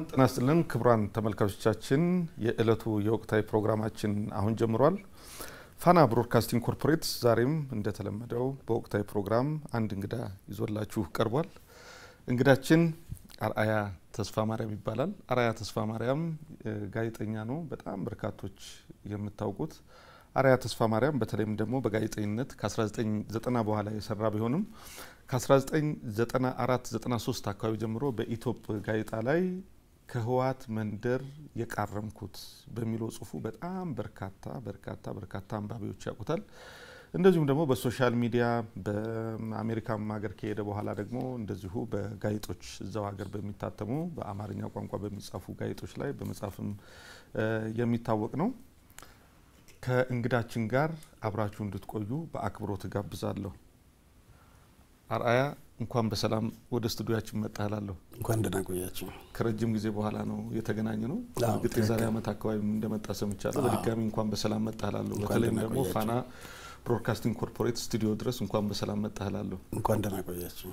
ጤና ይስጥልን ክቡራን ተመልካቾቻችን፣ የዕለቱ የወቅታዊ ፕሮግራማችን አሁን ጀምሯል። ፋና ብሮድካስቲንግ ኮርፖሬት ዛሬም እንደተለመደው በወቅታዊ ፕሮግራም አንድ እንግዳ ይዞላችሁ ቀርቧል። እንግዳችን አርአያ ተስፋ ማርያም ይባላል። አርአያ ተስፋ ማርያም ጋዜጠኛ ነው። በጣም በርካቶች የምታውቁት አርአያ ተስፋ ማርያም በተለይም ደግሞ በጋዜጠኝነት ከ1990 በኋላ የሰራ ቢሆንም ከ1994 93 አካባቢ ጀምሮ በኢትዮጵ ጋዜጣ ላይ ከህወሓት መንደር የቃረምኩት በሚለው ጽሁፉ በጣም በርካታ በርካታ በርካታ አንባቢዎች ያውቁታል። እንደዚሁም ደግሞ በሶሻል ሚዲያ በአሜሪካም ሀገር ከሄደ በኋላ ደግሞ እንደዚሁ በጋዜጦች እዛው ሀገር በሚታተሙ በአማርኛ ቋንቋ በሚጻፉ ጋዜጦች ላይ በመጻፍም የሚታወቅ ነው። ከእንግዳችን ጋር አብራችሁ እንድትቆዩ በአክብሮት እጋብዛለሁ። አርአያ እንኳን በሰላም ወደ ስቱዲያችን መጣህላለሁ። እንኳን ደህና ቆያችሁ። ከረጅም ጊዜ በኋላ ነው የተገናኘ ነው። እርግጥ የዛሬ ዓመት አካባቢ እንደመጣ ሰምቻለሁ። በድጋሚ እንኳን በሰላም መጣህላለሁ። በተለይም ደግሞ ፋና ብሮድካስቲንግ ኮርፖሬት ስቱዲዮ ድረስ እንኳን በሰላም መጣህላለሁ። እንኳን ደህና ቆያችሁ።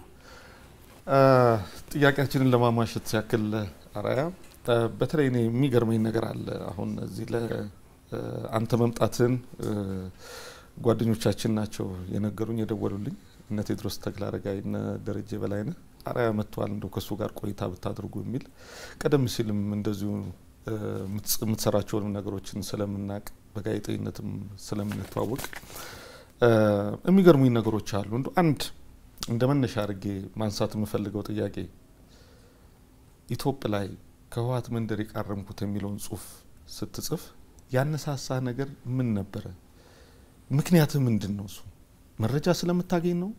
ጥያቄያችንን ለማሟሸት ያክል አርአያ፣ በተለይ እኔ የሚገርመኝ ነገር አለ። አሁን እዚህ ለአንተ መምጣትን ጓደኞቻችን ናቸው የነገሩኝ የደወሉልኝ እነ ቴድሮስ ተክለ አረጋይ እነ ደረጀ በላይነህ አርአያ መጥተዋል፣ እንደው ከእሱ ጋር ቆይታ ብታደርጉ የሚል ቀደም ሲልም እንደዚሁ የምትሰራቸውንም ነገሮችን ስለምናቅ በጋዜጠኝነትም ስለምንተዋወቅ የሚገርሙኝ ነገሮች አሉ። እንደ አንድ እንደ መነሻ አድርጌ ማንሳት የምፈልገው ጥያቄ ኢትዮጵ ላይ ከህወሓት መንደር የቃረምኩት የሚለውን ጽሁፍ ስትጽፍ ያነሳሳ ነገር ምን ነበረ? ምክንያትህ ምንድን ነው? እሱ መረጃ ስለምታገኝ ነው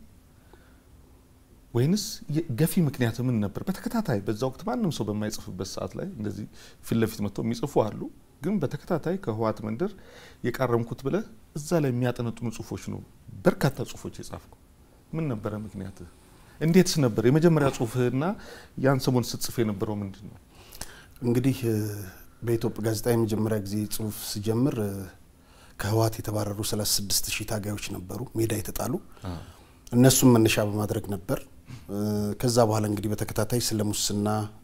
ወይንስ ገፊ ምክንያት ምን ነበር? በተከታታይ በዛ ወቅት ማንም ሰው በማይጽፍበት ሰዓት ላይ እንደዚህ ፊት ለፊት መጥተው የሚጽፉ አሉ። ግን በተከታታይ ከህወሓት መንደር የቃረምኩት ብለህ እዛ ላይ የሚያጠነጥኑ ጽሁፎች ነው በርካታ ጽሁፎች የጻፍከው። ምን ነበረ ምክንያትህ? እንዴትስ ነበር የመጀመሪያ ጽሁፍህና ያን ሰሞን ስትጽፍ የነበረው ምንድን ነው? እንግዲህ በኢትዮጵያ ጋዜጣ የመጀመሪያ ጊዜ ጽሁፍ ስጀምር ከህወሓት የተባረሩ 36 ሺህ ታጋዮች ነበሩ ሜዳ የተጣሉ እነሱም መነሻ በማድረግ ነበር። ከዛ በኋላ እንግዲህ በተከታታይ ስለ ሙስና፣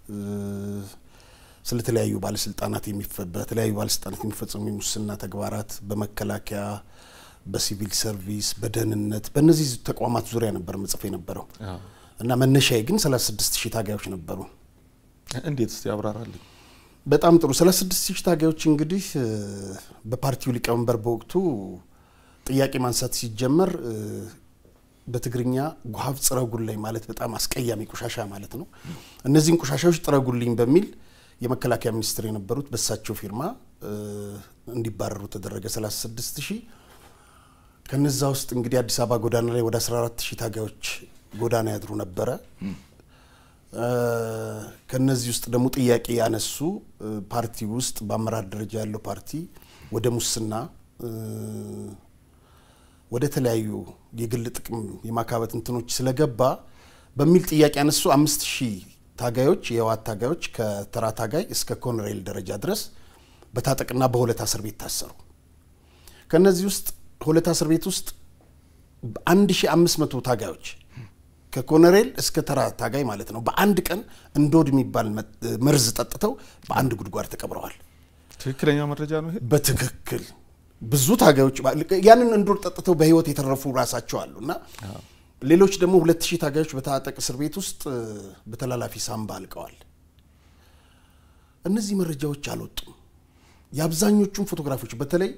ስለተለያዩ ባለስልጣናት በተለያዩ ባለስልጣናት የሚፈጸሙ የሙስና ተግባራት በመከላከያ፣ በሲቪል ሰርቪስ፣ በደህንነት በእነዚህ ተቋማት ዙሪያ ነበር መጽፍ የነበረው እና መነሻዬ ግን 36 ሺህ ታጋዮች ነበሩ። እንዴት እስቲ ያብራራልኝ። በጣም ጥሩ። 36 ሺህ ታጋዮች እንግዲህ በፓርቲው ሊቀመንበር በወቅቱ ጥያቄ ማንሳት ሲጀመር በትግርኛ ጉሀብ ጽረጉልኝ ማለት በጣም አስቀያሚ ቆሻሻ ማለት ነው። እነዚህን ቆሻሻዎች ጥረጉልኝ በሚል የመከላከያ ሚኒስትር የነበሩት በሳቸው ፊርማ እንዲባረሩ ተደረገ። 36 ሺህ ከነዛ ውስጥ እንግዲህ አዲስ አበባ ጎዳና ላይ ወደ 14 ሺህ ታጋዮች ጎዳና ያድሩ ነበረ። ከነዚህ ውስጥ ደግሞ ጥያቄ ያነሱ ፓርቲ ውስጥ በአመራር ደረጃ ያለው ፓርቲ ወደ ሙስና ወደ ተለያዩ የግል ጥቅም የማካበት እንትኖች ስለገባ በሚል ጥያቄ ያነሱ አምስት ሺህ ታጋዮች የህወሓት ታጋዮች ከተራ ታጋይ እስከ ኮሎኔል ደረጃ ድረስ በታጠቅና በሆለታ እስር ቤት ታሰሩ። ከነዚህ ውስጥ ሆለታ እስር ቤት ውስጥ አንድ ሺህ አምስት መቶ ታጋዮች ከኮሎኔል እስከ ተራ ታጋይ ማለት ነው በአንድ ቀን እንዶድ የሚባል መርዝ ጠጥተው በአንድ ጉድጓድ ተቀብረዋል። ትክክለኛ መረጃ ነው ይሄ? በትክክል ብዙ ታጋዮች ያንን እንዶድ ጠጥተው በህይወት የተረፉ ራሳቸው አሉ እና ሌሎች ደግሞ ሁለት ሺህ ታጋዮች በታጠቅ እስር ቤት ውስጥ በተላላፊ ሳምባ አልቀዋል። እነዚህ መረጃዎች አልወጡም። የአብዛኞቹን ፎቶግራፎች በተለይ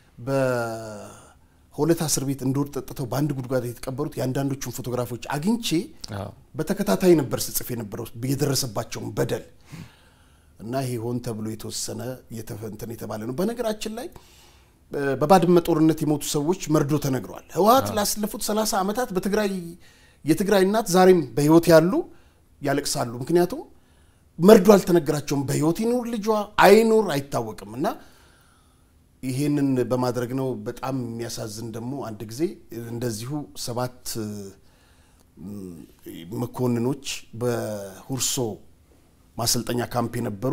በሆለታ እስር ቤት እንዶድ ጠጥተው በአንድ ጉድጓድ የተቀበሩት የአንዳንዶቹን ፎቶግራፎች አግኝቼ በተከታታይ ነበር ስጽፍ የነበረው የደረሰባቸውን በደል እና ይሄ ሆን ተብሎ የተወሰነ እንትን የተባለ ነው። በነገራችን ላይ በባድመ ጦርነት የሞቱ ሰዎች መርዶ ተነግረዋል። ህወሓት ላስለፉት 30 ዓመታት በትግራይ የትግራይ እናት ዛሬም በህይወት ያሉ ያለቅሳሉ። ምክንያቱም መርዶ አልተነገራቸውም። በህይወት ይኑር ልጇ አይኑር አይታወቅም። እና ይሄንን በማድረግ ነው። በጣም የሚያሳዝን ደግሞ አንድ ጊዜ እንደዚሁ ሰባት መኮንኖች በሁርሶ ማሰልጠኛ ካምፕ የነበሩ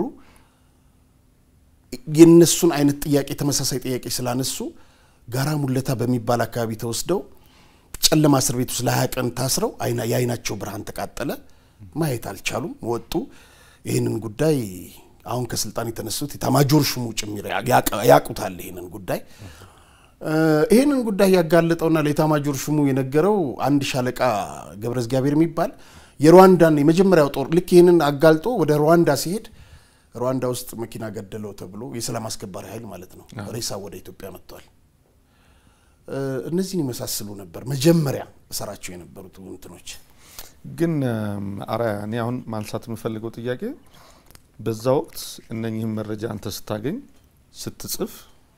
የነሱን አይነት ጥያቄ ተመሳሳይ ጥያቄ ስላነሱ ጋራ ሙለታ በሚባል አካባቢ ተወስደው ጨለማ እስር ቤት ውስጥ ለሀያ ቀን ታስረው የአይናቸው ብርሃን ተቃጠለ። ማየት አልቻሉም፣ ወጡ። ይህንን ጉዳይ አሁን ከስልጣን የተነሱት የኤታማዦር ሹሙ ጭምር ያውቁታል ይህንን ጉዳይ ይህንን ጉዳይ ያጋለጠውና ለኤታማዦር ሹሙ የነገረው አንድ ሻለቃ ገብረ እግዚአብሔር የሚባል የሩዋንዳን የመጀመሪያው ጦር ልክ ይህንን አጋልጦ ወደ ሩዋንዳ ሲሄድ ሩዋንዳ ውስጥ መኪና ገደለው ተብሎ የሰላም አስከባሪ ኃይል ማለት ነው ሬሳ ወደ ኢትዮጵያ መጥቷል። እነዚህን ይመሳስሉ ነበር መጀመሪያ እሰራቸው የነበሩት እንትኖች። ግን አርአያ እኔ አሁን ማንሳት የምፈልገው ጥያቄ በዛ ወቅት እነኚህም መረጃ አንተ ስታገኝ ስትጽፍ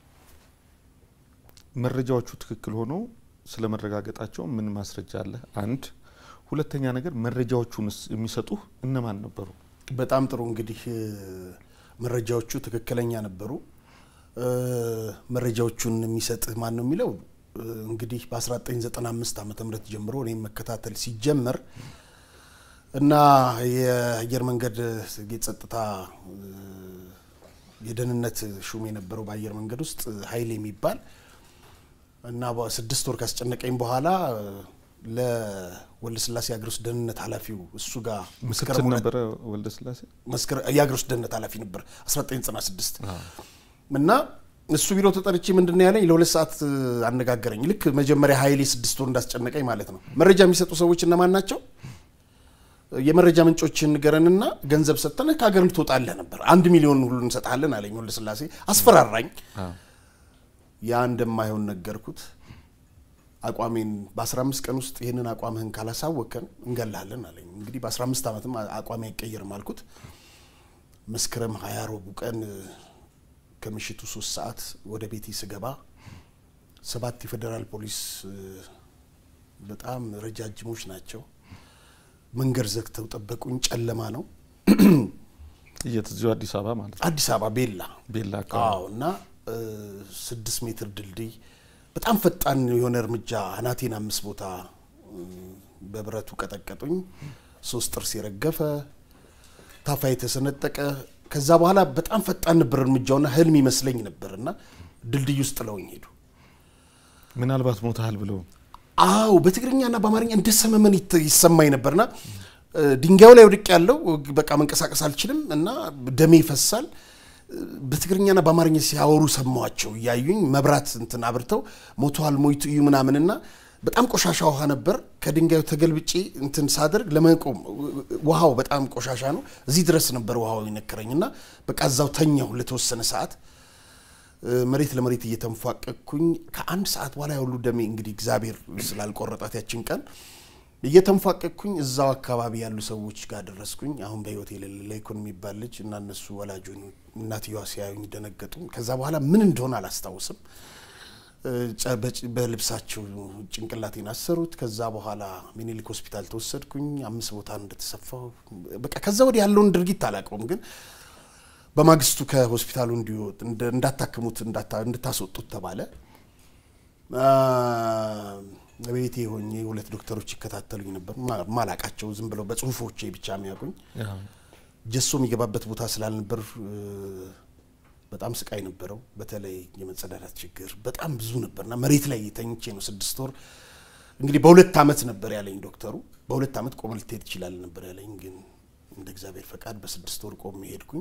መረጃዎቹ ትክክል ሆነው ስለ መረጋገጣቸው ምን ማስረጃ አለ? አንድ ሁለተኛ ነገር መረጃዎቹን የሚሰጡህ እነማን ነበሩ? በጣም ጥሩ እንግዲህ መረጃዎቹ ትክክለኛ ነበሩ። መረጃዎቹን የሚሰጥህ ማን ነው የሚለው እንግዲህ በ1995 ዓ ም ጀምሮ እኔም መከታተል ሲጀመር እና የአየር መንገድ የጸጥታ የደህንነት ሹም የነበረው በአየር መንገድ ውስጥ ኃይል የሚባል እና ስድስት ወር ካስጨነቀኝ በኋላ ለወልደ ስላሴ የአገር ውስጥ ደህንነት ኃላፊው እሱ ጋር ምክትል ነበረ ወልደ ስላሴ የአገር ውስጥ ደህንነት ኃላፊ ነበር 1996 እና እሱ ቢሮ ተጠርቼ ምንድን ነው ያለኝ ለሁለት ሰዓት አነጋገረኝ። ልክ መጀመሪያ ኃይሌ ስድስት ወር እንዳስጨነቀኝ ማለት ነው። መረጃ የሚሰጡ ሰዎች እነማን ናቸው? የመረጃ ምንጮችን ንገረንና ገንዘብ ሰጥተን ከሀገር ትወጣለህ ነበር። አንድ ሚሊዮን ሁሉ እንሰጥሃለን አለኝ ወልደ ስላሴ። አስፈራራኝ። ያ እንደማይሆን ነገርኩት። አቋሜን በ15 ቀን ውስጥ ይህንን አቋምህን ካላሳወቀን እንገላለን አለኝ። እንግዲህ በ15 ዓመትም አቋሜ አይቀየርም አልኩት። መስከረም ሀያ ረቡዕ ቀን ከምሽቱ ሶስት ሰዓት ወደ ቤቴ ስገባ ሰባት የፌዴራል ፖሊስ በጣም ረጃጅሞች ናቸው። መንገድ ዘግተው ጠበቁኝ። ጨለማ ነው። የት እዚሁ አዲስ አበባ ማለት ነው። አዲስ አበባ ቤላ ቤላ አዎ። አካባቢ እና ስድስት ሜትር ድልድይ በጣም ፈጣን የሆነ እርምጃ አናቴን አምስት ቦታ በብረቱ ቀጠቀጡኝ። ሶስት ጥርስ የረገፈ ታፋ የተሰነጠቀ ከዛ በኋላ በጣም ፈጣን ነበር እርምጃውና ህልም ይመስለኝ ነበር እና ድልድይ ውስጥ ጥለውኝ ሄዱ። ምናልባት ሞታል ብለው አዎ በትግርኛና በአማርኛ እንደ ሰመመን ይት- ይሰማኝ ነበርና ድንጋዩ ላይ ወድቅ ያለው በቃ መንቀሳቀስ አልችልም እና ደሜ ይፈሳል። በትግርኛና በአማርኛ ሲያወሩ ሰማዋቸው እያዩኝ መብራት እንትን አብርተው ሞተዋል ሞይቱ እዩ ምናምንና በጣም ቆሻሻ ውሃ ነበር። ከድንጋዩ ተገልብጬ እንትን ሳደርግ ለመቆም ውሃው በጣም ቆሻሻ ነው። እዚህ ድረስ ነበር ውሃው የነከረኝና በቃ እዛው ተኛሁ ለተወሰነ ሰዓት መሬት ለመሬት እየተንፏቀቅኩኝ ከአንድ ሰዓት በኋላ ሁሉ ደሜ እንግዲህ እግዚአብሔር ስላልቆረጣት ያችን ቀን እየተንፏቀቅኩኝ እዛው አካባቢ ያሉ ሰዎች ጋር ደረስኩኝ። አሁን በህይወት የሌለ ለይኩን የሚባል ልጅ እና እነሱ ወላጅ ሆኑ። እናትየዋ ሲያዩኝ ደነገጡ። ከዛ በኋላ ምን እንደሆነ አላስታውስም። ጨ- በጭ- በልብሳቸው ጭንቅላቴን አሰሩት። ከዛ በኋላ ሚኒሊክ ሆስፒታል ተወሰድኩኝ። አምስት ቦታ እንደተሰፋው በቃ ከዛ ወዲህ ያለውን ድርጊት አላውቀውም ግን በማግስቱ ከሆስፒታሉ እንዲወጥ እንደ- እንዳታክሙት እንዳታ- እንድታስወጡት ተባለ። አ፣ ቤቴ ሆኜ ሁለት ዶክተሮች ይከታተሉኝ ነበር። ማ- ማላቃቸው ዝም ብለው በጽሁፎቼ ብቻ የሚያውቁኝ ጀሶ የሚገባበት ቦታ ስላልነበር እ፣ በጣም ስቃይ ነበረው። በተለይ የመጸዳዳት ችግር በጣም ብዙ ነበርና መሬት ላይ ተኝቼ ነው ስድስት ወር እንግዲህ በሁለት ዓመት ነበር ያለኝ ዶክተሩ። በሁለት ዓመት ቆመ ልትሄድ ትችላለህ ነበር ያለኝ። ግን እንደ እግዚአብሔር ፈቃድ በስድስት ወር ቆሜ ሄድኩኝ።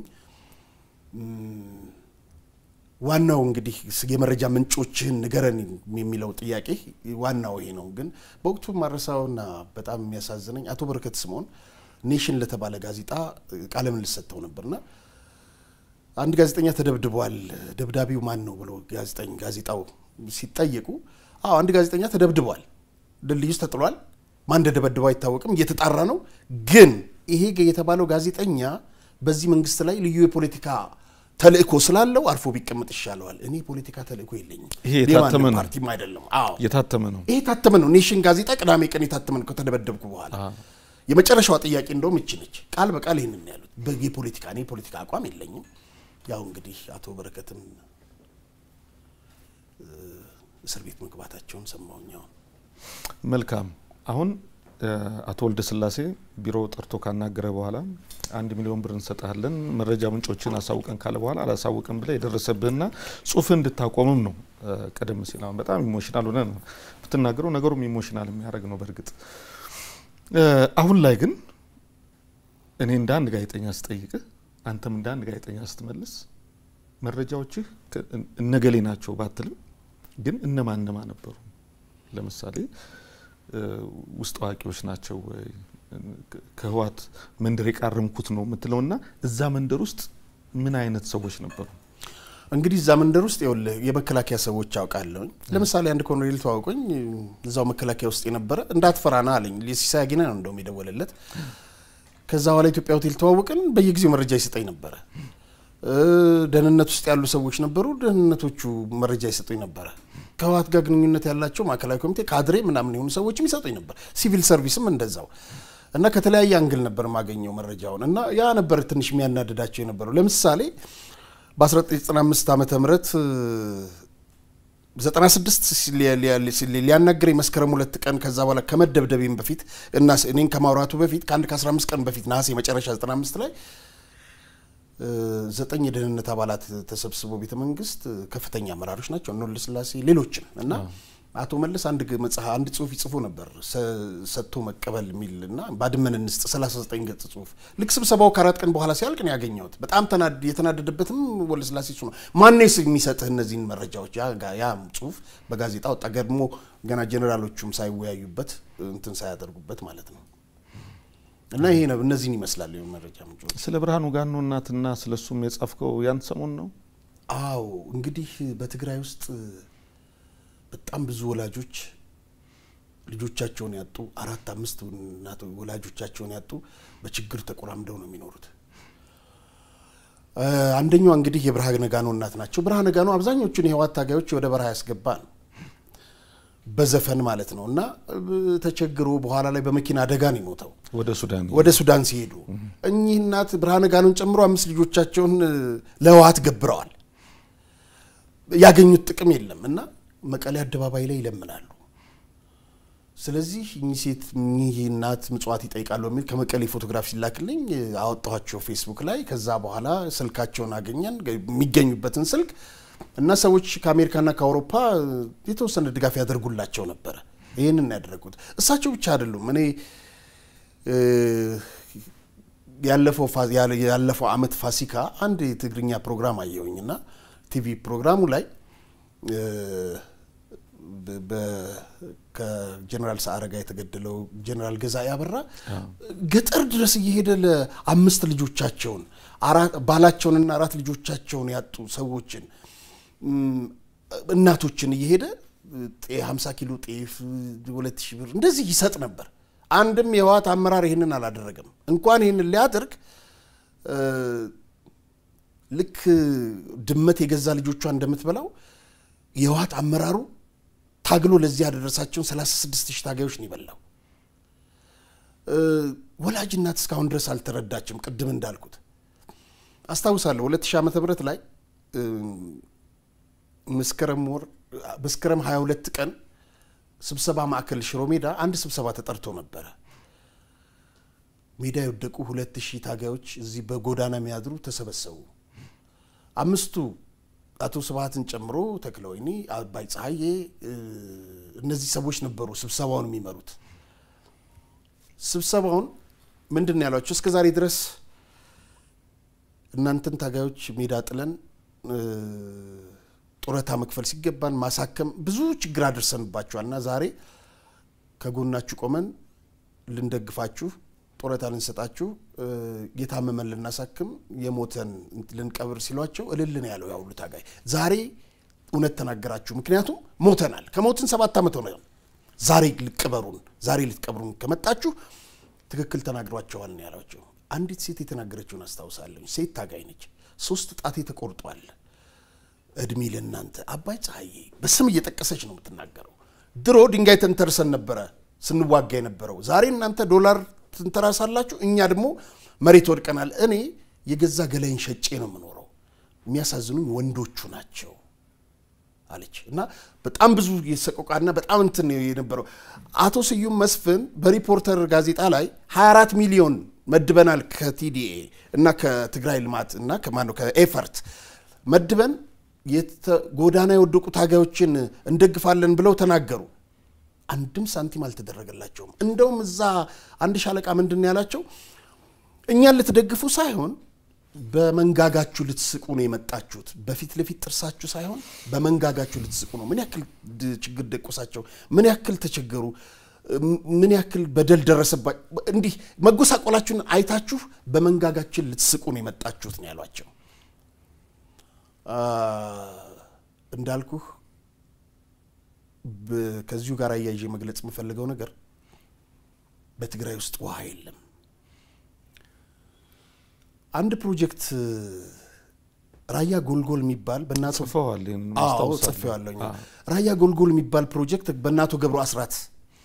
እም፣ ዋናው እንግዲህ ስ- የመረጃ ምንጮችህን ንገረን የሚለው ጥያቄ ዋናው ይሄ ነው። ግን በወቅቱ ማረሳውና በጣም የሚያሳዝነኝ አቶ በረከት ስምኦን ኔሽን ለተባለ ጋዜጣ ቃለ ምልልስ ሰጥተው ነበርና አንድ ጋዜጠኛ ተደብድቧል፣ ደብዳቢው ማን ነው ብሎ ጋዜጠኝ ጋዜጣው ሲጠየቁ፣ አዎ አንድ ጋዜጠኛ ተደብድቧል፣ ድልድይ ውስጥ ተጥሏል፣ ማን እንደደበድበው አይታወቅም፣ እየተጣራ ነው። ግን ይሄ የተባለው ጋዜጠኛ በዚህ መንግስት ላይ ልዩ የፖለቲካ ተልእኮ ስላለው አርፎ ቢቀመጥ ይሻለዋል። እኔ የፖለቲካ ተልእኮ የለኝም፣ ይሄ የታተመ የማንም ነው። ፓርቲም አይደለም። አዎ የታተመ ነው። ይሄ የታተመ ነው። ኔሽን ጋዜጣ ቅዳሜ ቀን የታተመ ነው ከተደበደብኩ በኋላ። የመጨረሻዋ ጥያቄ እንደውም እች ነች። ቃል በቃል ይህንን ነው ያሉት። በ- የፖለቲካ እኔ የፖለቲካ አቋም የለኝም። ያው እንግዲህ አቶ በረከትም እ፣ እስር ቤት መግባታቸውን ሰማሁኝ። አሁን መልካም አሁን እ፣ አቶ ወልደ ስላሴ ቢሮ ጠርቶ ካናገረ በኋላ አንድ ሚሊዮን ብር እንሰጥሃለን መረጃ ምንጮችን አሳውቀን ካለ በኋላ አላሳውቅም ብለህ የደረሰብህና ጽሁፍ እንድታቆምም ነው። እ፣ ቀደም ሲል አሁን በጣም ኢሞሽናል ሆነ ነው ብትናገረው ነገሩም ኢሞሽናል የሚያደርግ ነው። በእርግጥ እ፣ አሁን ላይ ግን እኔ እንደ አንድ ጋዜጠኛ ስጠይቅህ አንተም እንደ አንድ ጋዜጠኛ ስትመልስ መረጃዎችህ እነገሌ ናቸው ባትልም ግን እነማን እነማ ነበሩ? ለምሳሌ ውስጥ አዋቂዎች ናቸው ወይ ከህወሓት መንደር የቃረምኩት ነው የምትለውና እዛ መንደር ውስጥ ምን አይነት ሰዎች ነበሩ? እንግዲህ እዛ መንደር ውስጥ ይኸውልህ የመከላከያ ሰዎች አውቃለሁኝ። ለምሳሌ አንድ ኮሎኔል ተዋውቆኝ እዛው መከላከያ ውስጥ የነበረ እንዳትፈራና አለኝ። ሲሳይ አጊና ነው እንደውም የደወለለት። ከዛ በኋላ ኢትዮጵያ ሆቴል ተዋውቅን። በየጊዜው መረጃ ይሰጠኝ ነበረ። ደህንነት ውስጥ ያሉ ሰዎች ነበሩ። ደህንነቶቹ መረጃ ይሰጡኝ ነበረ። ከህወሓት ጋር ግንኙነት ያላቸው ማዕከላዊ ኮሚቴ ካድሬ ምናምን የሆኑ ሰዎችም ይሰጡኝ ነበር። ሲቪል ሰርቪስም እንደዛው እና ከተለያየ አንግል ነበር የማገኘው መረጃውን እና ያ ነበር ትንሽ የሚያናድዳቸው የነበረው። ለምሳሌ በ1995 ዓመተ ምህረት 96 ሊያናግረኝ መስከረም ሁለት ቀን ከዛ በኋላ ከመደብደቤም በፊት እና እኔን ከማውራቱ በፊት ከአንድ ከ15 ቀን በፊት ነሐሴ መጨረሻ 95 ላይ ዘጠኝ የደህንነት አባላት ተሰብስበው ቤተ መንግስት ከፍተኛ አመራሮች ናቸው እነ ወልደስላሴ ሌሎችም እና አቶ መለስ አንድ መጽሐፍ አንድ ጽሁፍ ይጽፉ ነበር ሰጥቶ መቀበል የሚል እና ባድመን እንስጥ 39 ገጽ ጽሁፍ ልክ ስብሰባው ከአራት ቀን በኋላ ሲያልቅ ነው ያገኘሁት። በጣም የተናደደበትም ወልደስላሴ እሱ ነው። ማነስ የሚሰጥህ እነዚህን መረጃዎች? ያ ጽሁፍ በጋዜጣ ወጣ። ገድሞ ገና ጀኔራሎቹም ሳይወያዩበት እንትን ሳያደርጉበት ማለት ነው። እና ይሄ ነው እነዚህን ይመስላል መረጃ ምንጮች። ስለ ብርሃኑ ጋኖ እናትና ስለ እሱም የጻፍከው ያን ሰሞን ነው? አዎ እንግዲህ በትግራይ ውስጥ በጣም ብዙ ወላጆች ልጆቻቸውን ያጡ አራት አምስት እናት ወላጆቻቸውን ያጡ በችግር ተቆራምደው ነው የሚኖሩት። አንደኛዋ እንግዲህ የብርሃነ ጋኖ እናት ናቸው። ብርሃነ ጋኖ አብዛኞቹን የህወሓት ታጋዮች ወደ በረሃ ያስገባ ነው በዘፈን ማለት ነው። እና ተቸግሮ በኋላ ላይ በመኪና አደጋ ነው የሞተው ወደ ሱዳን ወደ ሱዳን ሲሄዱ እኚህ እናት ብርሃነ ጋኖን ጨምሮ አምስት ልጆቻቸውን ለህወሓት ገብረዋል። ያገኙት ጥቅም የለም እና መቀሌ አደባባይ ላይ ይለምናሉ። ስለዚህ እኚህ ሴት እኚህ እናት ምጽዋት ይጠይቃሉ የሚል ከመቀሌ ፎቶግራፍ ሲላክልኝ አወጣኋቸው ፌስቡክ ላይ። ከዛ በኋላ ስልካቸውን አገኘን የሚገኙበትን ስልክ እና ሰዎች ከአሜሪካና ከአውሮፓ የተወሰነ ድጋፍ ያደርጉላቸው ነበረ። ይህንን ያደረጉት እሳቸው ብቻ አይደሉም። እኔ ያለፈው አመት ፋሲካ አንድ የትግርኛ ፕሮግራም አየሁኝ እና ቲቪ ፕሮግራሙ ላይ ከጀኔራል ሰዓረ ጋር የተገደለው ጀኔራል ገዛ ያበራ ገጠር ድረስ እየሄደ ለአምስት ልጆቻቸውን ባላቸውንና አራት ልጆቻቸውን ያጡ ሰዎችን እናቶችን እየሄደ ሀምሳ ኪሎ ጤፍ ሁለት ሺህ ብር እንደዚህ ይሰጥ ነበር። አንድም የህወሓት አመራር ይህንን አላደረገም። እንኳን ይህንን ሊያደርግ ልክ ድመት የገዛ ልጆቿ እንደምትበላው የህወሓት አመራሩ ታግሎ ለዚህ ያደረሳቸውን 36 ሺህ ታጋዮች ነው የበላው። ወላጅ እናት እስካሁን ድረስ አልተረዳችም። ቅድም እንዳልኩት አስታውሳለሁ 2000 ዓመተ ምህረት ላይ መስከረም ወር መስከረም 22 ቀን ስብሰባ ማዕከል ሽሮ ሜዳ አንድ ስብሰባ ተጠርቶ ነበረ። ሜዳ የወደቁ ሁለት ሺህ ታጋዮች እዚህ በጎዳና የሚያድሩ ተሰበሰቡ። አምስቱ አቶ ስብሀትን ጨምሮ ተክለወይኒ፣ አባይ ፀሐዬ እነዚህ ሰዎች ነበሩ ስብሰባውን የሚመሩት። ስብሰባውን ምንድን ነው ያሏቸው? እስከ ዛሬ ድረስ እናንተን ታጋዮች ሜዳ ጥለን ጡረታ መክፈል ሲገባን ማሳከም ብዙ ችግር አድርሰንባችኋል እና ዛሬ ከጎናችሁ ቆመን ልንደግፋችሁ ጡረታ ልንሰጣችሁ የታመመን ልናሳክም የሞተን ልንቀብር ሲሏቸው እልል ነው ያለው ያሁሉ ታጋይ። ዛሬ እውነት ተናገራችሁ፣ ምክንያቱም ሞተናል። ከሞትን ሰባት ዓመት ሆነ። ዛሬ ልቅበሩን፣ ዛሬ ልትቀብሩን ከመጣችሁ ትክክል ተናግሯቸዋል ነው ያሏቸው። አንዲት ሴት የተናገረችውን አስታውሳለሁ። ሴት ታጋይ ነች። ሶስት ጣቴ ተቆርጧል። እድሜ ለእናንተ አባይ ፀሐዬ በስም እየጠቀሰች ነው የምትናገረው። ድሮ ድንጋይ ተንተርሰን ነበረ ስንዋጋ የነበረው። ዛሬ እናንተ ዶላር ትንተራሳላችሁ፣ እኛ ደግሞ መሬት ወድቀናል። እኔ የገዛ ገላይን ሸጬ ነው የምኖረው። የሚያሳዝኑኝ ወንዶቹ ናቸው አለች እና በጣም ብዙ የሰቆቃና በጣም እንትን የነበረው አቶ ስዩም መስፍን በሪፖርተር ጋዜጣ ላይ 24 ሚሊዮን መድበናል ከቲዲኤ እና ከትግራይ ልማት እና ከማነው ከኤፈርት መድበን ጎዳና የወደቁ ታጋዮችን እንደግፋለን ብለው ተናገሩ። አንድም ሳንቲም አልተደረገላቸውም። እንደውም እዛ አንድ ሻለቃ ምንድን ነው ያላቸው? እኛን ልትደግፉ ሳይሆን በመንጋጋችሁ ልትስቁ ነው የመጣችሁት። በፊት ለፊት ጥርሳችሁ ሳይሆን በመንጋጋችሁ ልትስቁ ነው። ምን ያክል ችግር ደቆሳቸው፣ ምን ያክል ተቸገሩ፣ ምን ያክል በደል ደረሰባቸው፣ እንዲህ መጎሳቆላችሁን አይታችሁ በመንጋጋችን ልትስቁ ነው የመጣችሁት ነው ያሏቸው። እንዳልኩህ ከዚሁ ጋር አያይዤ መግለጽ የምፈልገው ነገር በትግራይ ውስጥ ውሃ የለም። አንድ ፕሮጀክት ራያ ጎልጎል የሚባል በእናቶ ጽፈዋል። ጽፌዋለሁ። ራያ ጎልጎል የሚባል ፕሮጀክት በእናቶ ገብሩ አስራት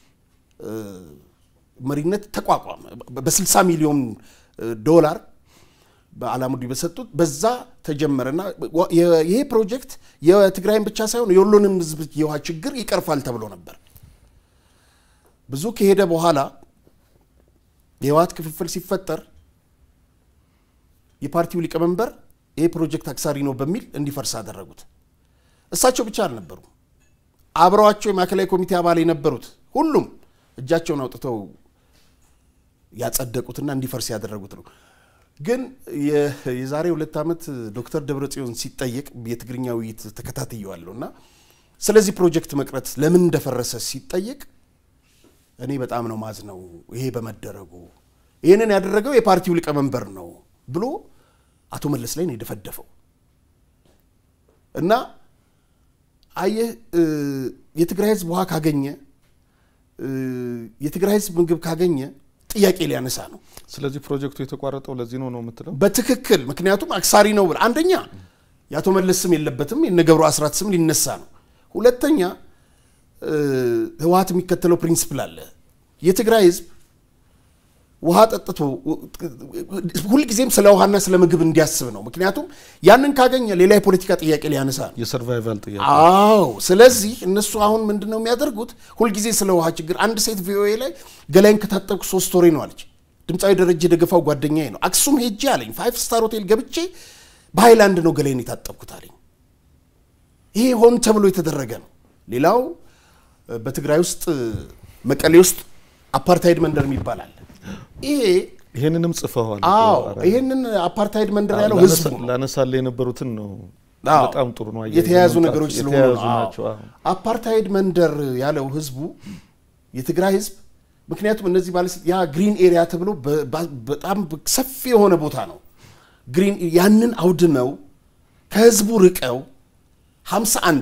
መሪነት ተቋቋመ። በ60 ሚሊዮን ዶላር በአላሙዲ በሰጡት በዛ ተጀመረና ይሄ ፕሮጀክት የትግራይን ብቻ ሳይሆን የሁሉንም ሕዝብ የውሃ ችግር ይቀርፋል ተብሎ ነበር። ብዙ ከሄደ በኋላ የህወሓት ክፍፍል ሲፈጠር የፓርቲው ሊቀመንበር ይሄ ፕሮጀክት አክሳሪ ነው በሚል እንዲፈርስ አደረጉት። እሳቸው ብቻ አልነበሩ፣ አብረዋቸው የማዕከላዊ ኮሚቴ አባል የነበሩት ሁሉም እጃቸውን አውጥተው ያጸደቁትና እንዲፈርስ ያደረጉት ነው። ግን የዛሬ ሁለት ዓመት ዶክተር ደብረጽዮን ሲጠየቅ የትግርኛ ውይይት ተከታትየዋለሁ እና ስለዚህ ፕሮጀክት መቅረት ለምን እንደፈረሰ ሲጠየቅ እኔ በጣም ነው ማዝ ነው ይሄ በመደረጉ ይህንን ያደረገው የፓርቲው ሊቀመንበር ነው ብሎ አቶ መለስ ላይ ነው የደፈደፈው። እና አየህ የትግራይ ህዝብ ውሃ ካገኘ የትግራይ ህዝብ ምግብ ካገኘ ጥያቄ ሊያነሳ ነው። ስለዚህ ፕሮጀክቱ የተቋረጠው ለዚህ ነው ነው የምትለው? በትክክል ምክንያቱም አክሳሪ ነው ብለህ አንደኛ የአቶ መለስ ስም የለበትም፣ የነገብሩ አስራት ስም ሊነሳ ነው። ሁለተኛ ህወሓት የሚከተለው ፕሪንስፕል አለ። የትግራይ ህዝብ ውሃ ጠጥቶ ሁልጊዜም ስለ ውሃና ስለ ምግብ እንዲያስብ ነው። ምክንያቱም ያንን ካገኘ ሌላ የፖለቲካ ጥያቄ ሊያነሳ ነው። የሰርቫይቫል ጥያቄ። አዎ። ስለዚህ እነሱ አሁን ምንድን ነው የሚያደርጉት? ሁልጊዜ ስለ ውሃ ችግር። አንድ ሴት ቪኦኤ ላይ ገላይን ከታጠብኩ ሶስት ወሬ ነው አለች። ድምፃዊ ደረጀ ደገፋው ጓደኛዬ ነው። አክሱም ሄጄ አለኝ ፋይቭ ስታር ሆቴል ገብቼ በሃይላንድ ነው ገላይን የታጠብኩት አለኝ። ይሄ ሆን ተብሎ የተደረገ ነው። ሌላው በትግራይ ውስጥ መቀሌ ውስጥ አፓርታይድ መንደር የሚባል አለ። ይሄ ይሄንንም ጽፈዋል። አዎ ይሄንን አፓርታይድ መንደር ያለው ህዝቡ ነው። ላነሳለ የነበሩትን ነው። አዎ፣ በጣም ጥሩ ነው። የተያያዙ ነገሮች ስለሆኑ የተያያዙ ነው። ናቸው። አዎ። አፓርታይድ መንደር ያለው ህዝቡ የትግራይ ህዝብ ምክንያቱም እነዚህ ባለስልጣ ያ ግሪን ኤሪያ ተብሎ በ- በ- በጣም ሰፊ የሆነ ቦታ ነው። ግሪን ያንን አውድመው ከህዝቡ ርቀው 51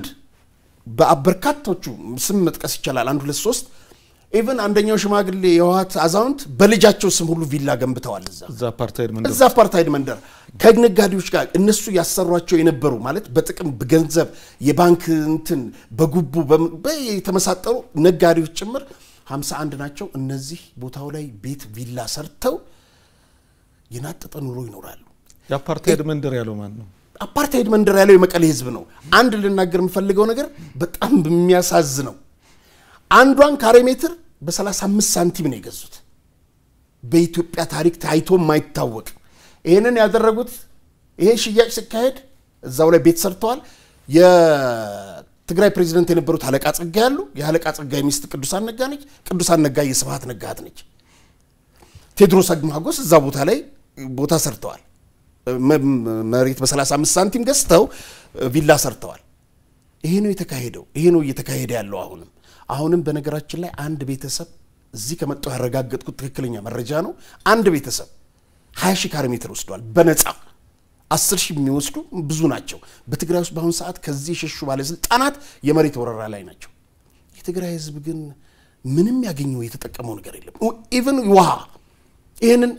በበርካቶቹ ስም መጥቀስ ይቻላል። አንድ ሁለት ሶስት ኢቨን አንደኛው ሽማግሌ የህወሓት አዛውንት በልጃቸው ስም ሁሉ ቪላ ገንብተዋል እዛ እዛ አፓርታይድ መንደር እዛ አፓርታይድ መንደር ከነጋዴዎች ጋር እነሱ ያሰሯቸው የነበሩ ማለት በጥቅም በገንዘብ የባንክ እንትን በጉቡ በምን- በ- የተመሳጠሩ ነጋዴዎች ጭምር 51 ናቸው። እነዚህ ቦታው ላይ ቤት ቪላ ሰርተው የናጠጠ ኑሮ ይኖራሉ። የአፓርታይድ መንደር ያለው ማን ነው? አፓርታይድ መንደር ያለው የመቀሌ ህዝብ ነው። አንድ ልናገር የምፈልገው ነገር በጣም የሚያሳዝነው አንዷን ካሬ ሜትር በ35 ሳንቲም ነው የገዙት። በኢትዮጵያ ታሪክ ታይቶ የማይታወቅ ይህንን ያደረጉት ይሄ ሽያጭ ሲካሄድ እዛው ላይ ቤት ሰርተዋል። የትግራይ ፕሬዚደንት የነበሩት አለቃ ጸጋ ያሉ የአለቃ ጸጋ ሚስት ቅዱሳን ነጋ ነች። ቅዱሳን ነጋ የስብሃት ነጋ እህት ነች። ቴዎድሮስ አግማጎስ እዛ ቦታ ላይ ቦታ ሰርተዋል። መ- መሬት በ35 ሳንቲም ገዝተው ቪላ ሰርተዋል። ይሄ ነው የተካሄደው። ይሄ ነው እየተካሄደ ያለው አሁንም አሁንም በነገራችን ላይ አንድ ቤተሰብ እዚህ ከመጣው ያረጋገጥኩት ትክክለኛ መረጃ ነው። አንድ ቤተሰብ 20 ሺህ ካሬ ሜትር ወስዷል በነፃ አስር ሺህ የሚወስዱ ብዙ ናቸው። በትግራይ ውስጥ በአሁኑ ሰዓት ከዚህ የሸሹ ባለስልጣናት የመሬት ወረራ ላይ ናቸው። የትግራይ ህዝብ ግን ምንም ያገኘው የተጠቀመው ነገር የለም። ኢቨን ውሃ ይህንን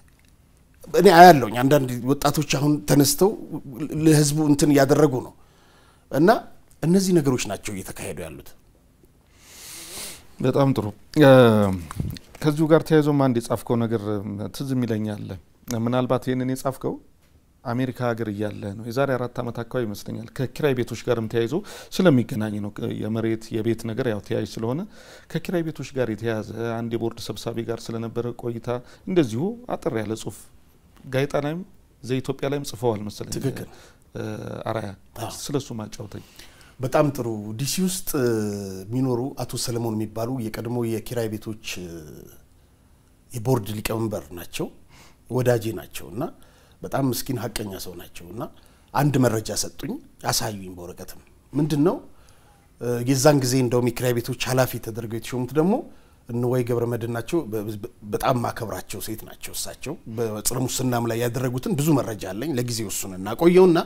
እኔ አያለሁኝ። አንዳንድ ወጣቶች አሁን ተነስተው ለህዝቡ እንትን እያደረጉ ነው እና እነዚህ ነገሮች ናቸው እየተካሄዱ ያሉት። በጣም ጥሩ። ከዚሁ ጋር ተያይዞም አንድ የጻፍከው ነገር ትዝ የሚለኛል። ምናልባት ይህንን የጻፍከው አሜሪካ ሀገር እያለ ነው። የዛሬ አራት ዓመት አካባቢ ይመስለኛል። ከኪራይ ቤቶች ጋርም ተያይዞ ስለሚገናኝ ነው። የመሬት የቤት ነገር ያው ተያያዥ ስለሆነ ከኪራይ ቤቶች ጋር የተያያዘ አንድ የቦርድ ሰብሳቢ ጋር ስለነበረ ቆይታ እንደዚሁ አጠር ያለ ጽሁፍ ጋዜጣ ላይም ዘኢትዮጵያ ላይም ጽፈዋል መሰለኝ። ትክክል። አራያ ስለሱ ማጫውተኝ። በጣም ጥሩ። ዲሲ ውስጥ የሚኖሩ አቶ ሰለሞን የሚባሉ የቀድሞ የኪራይ ቤቶች የቦርድ ሊቀመንበር ናቸው። ወዳጄ ናቸው እና በጣም ምስኪን ሀቀኛ ሰው ናቸው እና አንድ መረጃ ሰጡኝ፣ አሳዩኝ በወረቀትም ምንድን ነው የዛን ጊዜ እንደውም የኪራይ ቤቶች ኃላፊ ተደርገው የተሾሙት ደግሞ እንዋይ ገብረ መድህን ናቸው። በጣም ማከብራቸው ሴት ናቸው። እሳቸው በጸረ ሙስናም ላይ ያደረጉትን ብዙ መረጃ አለኝ። ለጊዜው እሱን እናቆየውና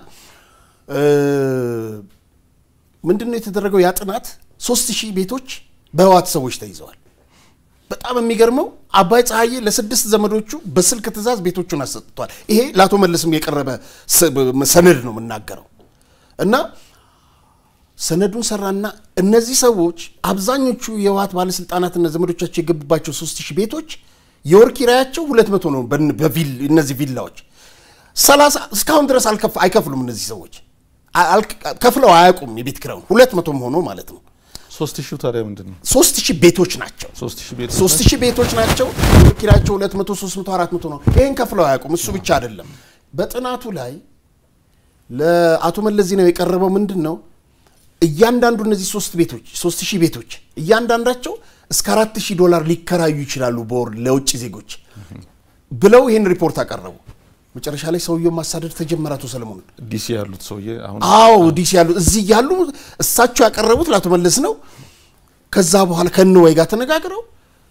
ምንድን ነው የተደረገው? ያ ጥናት ሶስት ሺህ ቤቶች በህወሓት ሰዎች ተይዘዋል። በጣም የሚገርመው አባይ ፀሐዬ ለስድስት ዘመዶቹ በስልክ ትእዛዝ ቤቶቹን አሰጥቷል። ይሄ ለአቶ መለስም የቀረበ ሰነድ ነው የምናገረው እና ሰነዱን ሰራና እነዚህ ሰዎች አብዛኞቹ የህወሓት ባለስልጣናትና ዘመዶቻቸው የገቡባቸው ሶስት ሺህ ቤቶች የወር ኪራያቸው ሁለት መቶ ነው። በቪል እነዚህ ቪላዎች ሰላሳ እስካሁን ድረስ አይከፍሉም። እነዚህ ሰዎች ከፍለው አያውቁም የቤት ኪራዩን ሁለት መቶም ሆኖ ማለት ነው። ሶስት ሺህ ታዲያ ምንድን ነው? ሶስት ሺህ ቤቶች ናቸው። ሶስት ሺህ ቤት ሶስት ሺህ ቤቶች ናቸው። የወር ኪራያቸው ሁለት መቶ ሶስት መቶ አራት መቶ ነው። ይህን ከፍለው አያውቁም። እሱ ብቻ አይደለም። በጥናቱ ላይ ለአቶ መለስ ዜናዊ የቀረበው ምንድን ነው እያንዳንዱ እነዚህ ሶስት ቤቶች ሶስት ሺህ ቤቶች እያንዳንዳቸው እስከ አራት ሺህ ዶላር ሊከራዩ ይችላሉ በወር ለውጭ ዜጎች ብለው ይህን ሪፖርት አቀረቡ። መጨረሻ ላይ ሰውየው ማሳደድ ተጀመረ። አቶ ሰለሞን ዲሲ ያሉት ሰውዬ አሁን አዎ ዲሲ ያሉት እዚህ ያሉ እሳቸው ያቀረቡት ለአቶ መለስ ነው። ከዛ በኋላ ከንዋይ ጋር ተነጋግረው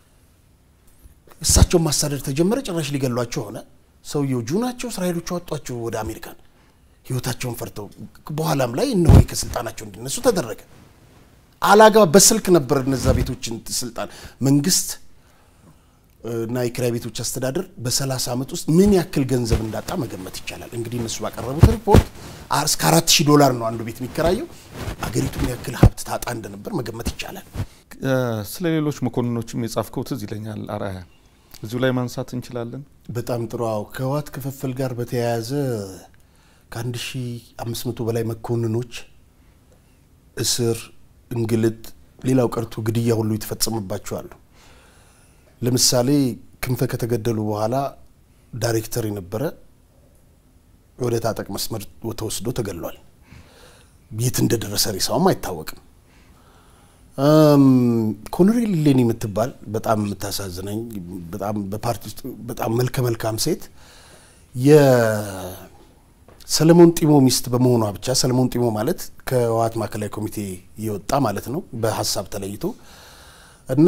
እሳቸውን ማሳደድ ተጀመረ። ጭራሽ ሊገሏቸው ሆነ። ሰውየው ጁ ናቸው። እስራኤሎቹ አወጧቸው ወደ አሜሪካን ህይወታቸውን ፈርተው በኋላም ላይ እነሆይ ከስልጣናቸው እንዲነሱ ተደረገ። አላግባብ በስልክ ነበር እነዛ ቤቶችን ስልጣን መንግስት እና የኪራይ ቤቶች አስተዳደር በ30 ዓመት ውስጥ ምን ያክል ገንዘብ እንዳጣ መገመት ይቻላል። እንግዲህ እነሱ ባቀረቡት ሪፖርት እስከ አራት ሺህ ዶላር ነው አንዱ ቤት የሚከራየው። አገሪቱ ምን ያክል ሀብት ታጣ እንደነበር መገመት ይቻላል። ስለ ሌሎች መኮንኖችም የጻፍከው ትዝ ይለኛል። አርአያ እዚሁ ላይ ማንሳት እንችላለን። በጣም ጥሩ። አዎ ከህወሓት ክፍፍል ጋር በተያያዘ ከአንድ ሺ አምስት መቶ በላይ መኮንኖች እስር፣ እንግልት፣ ሌላው ቀርቶ ግድያ ሁሉ የተፈጸመባቸዋል። ለምሳሌ ክንፈ ከተገደሉ በኋላ ዳይሬክተር የነበረ ወደ ታጠቅ መስመር ተወስዶ ተገሏል። የት እንደደረሰ ሬሳውም አይታወቅም። ኮሎኔል ሌኒ የምትባል በጣም የምታሳዝነኝ በጣም በፓርቲ ውስጥ በጣም መልከ መልካም ሴት ሰለሞን ጢሞ ሚስት በመሆኗ ብቻ ሰለሞን ጢሞ ማለት ከህወሓት ማዕከላዊ ኮሚቴ የወጣ ማለት ነው፣ በሀሳብ ተለይቶ እና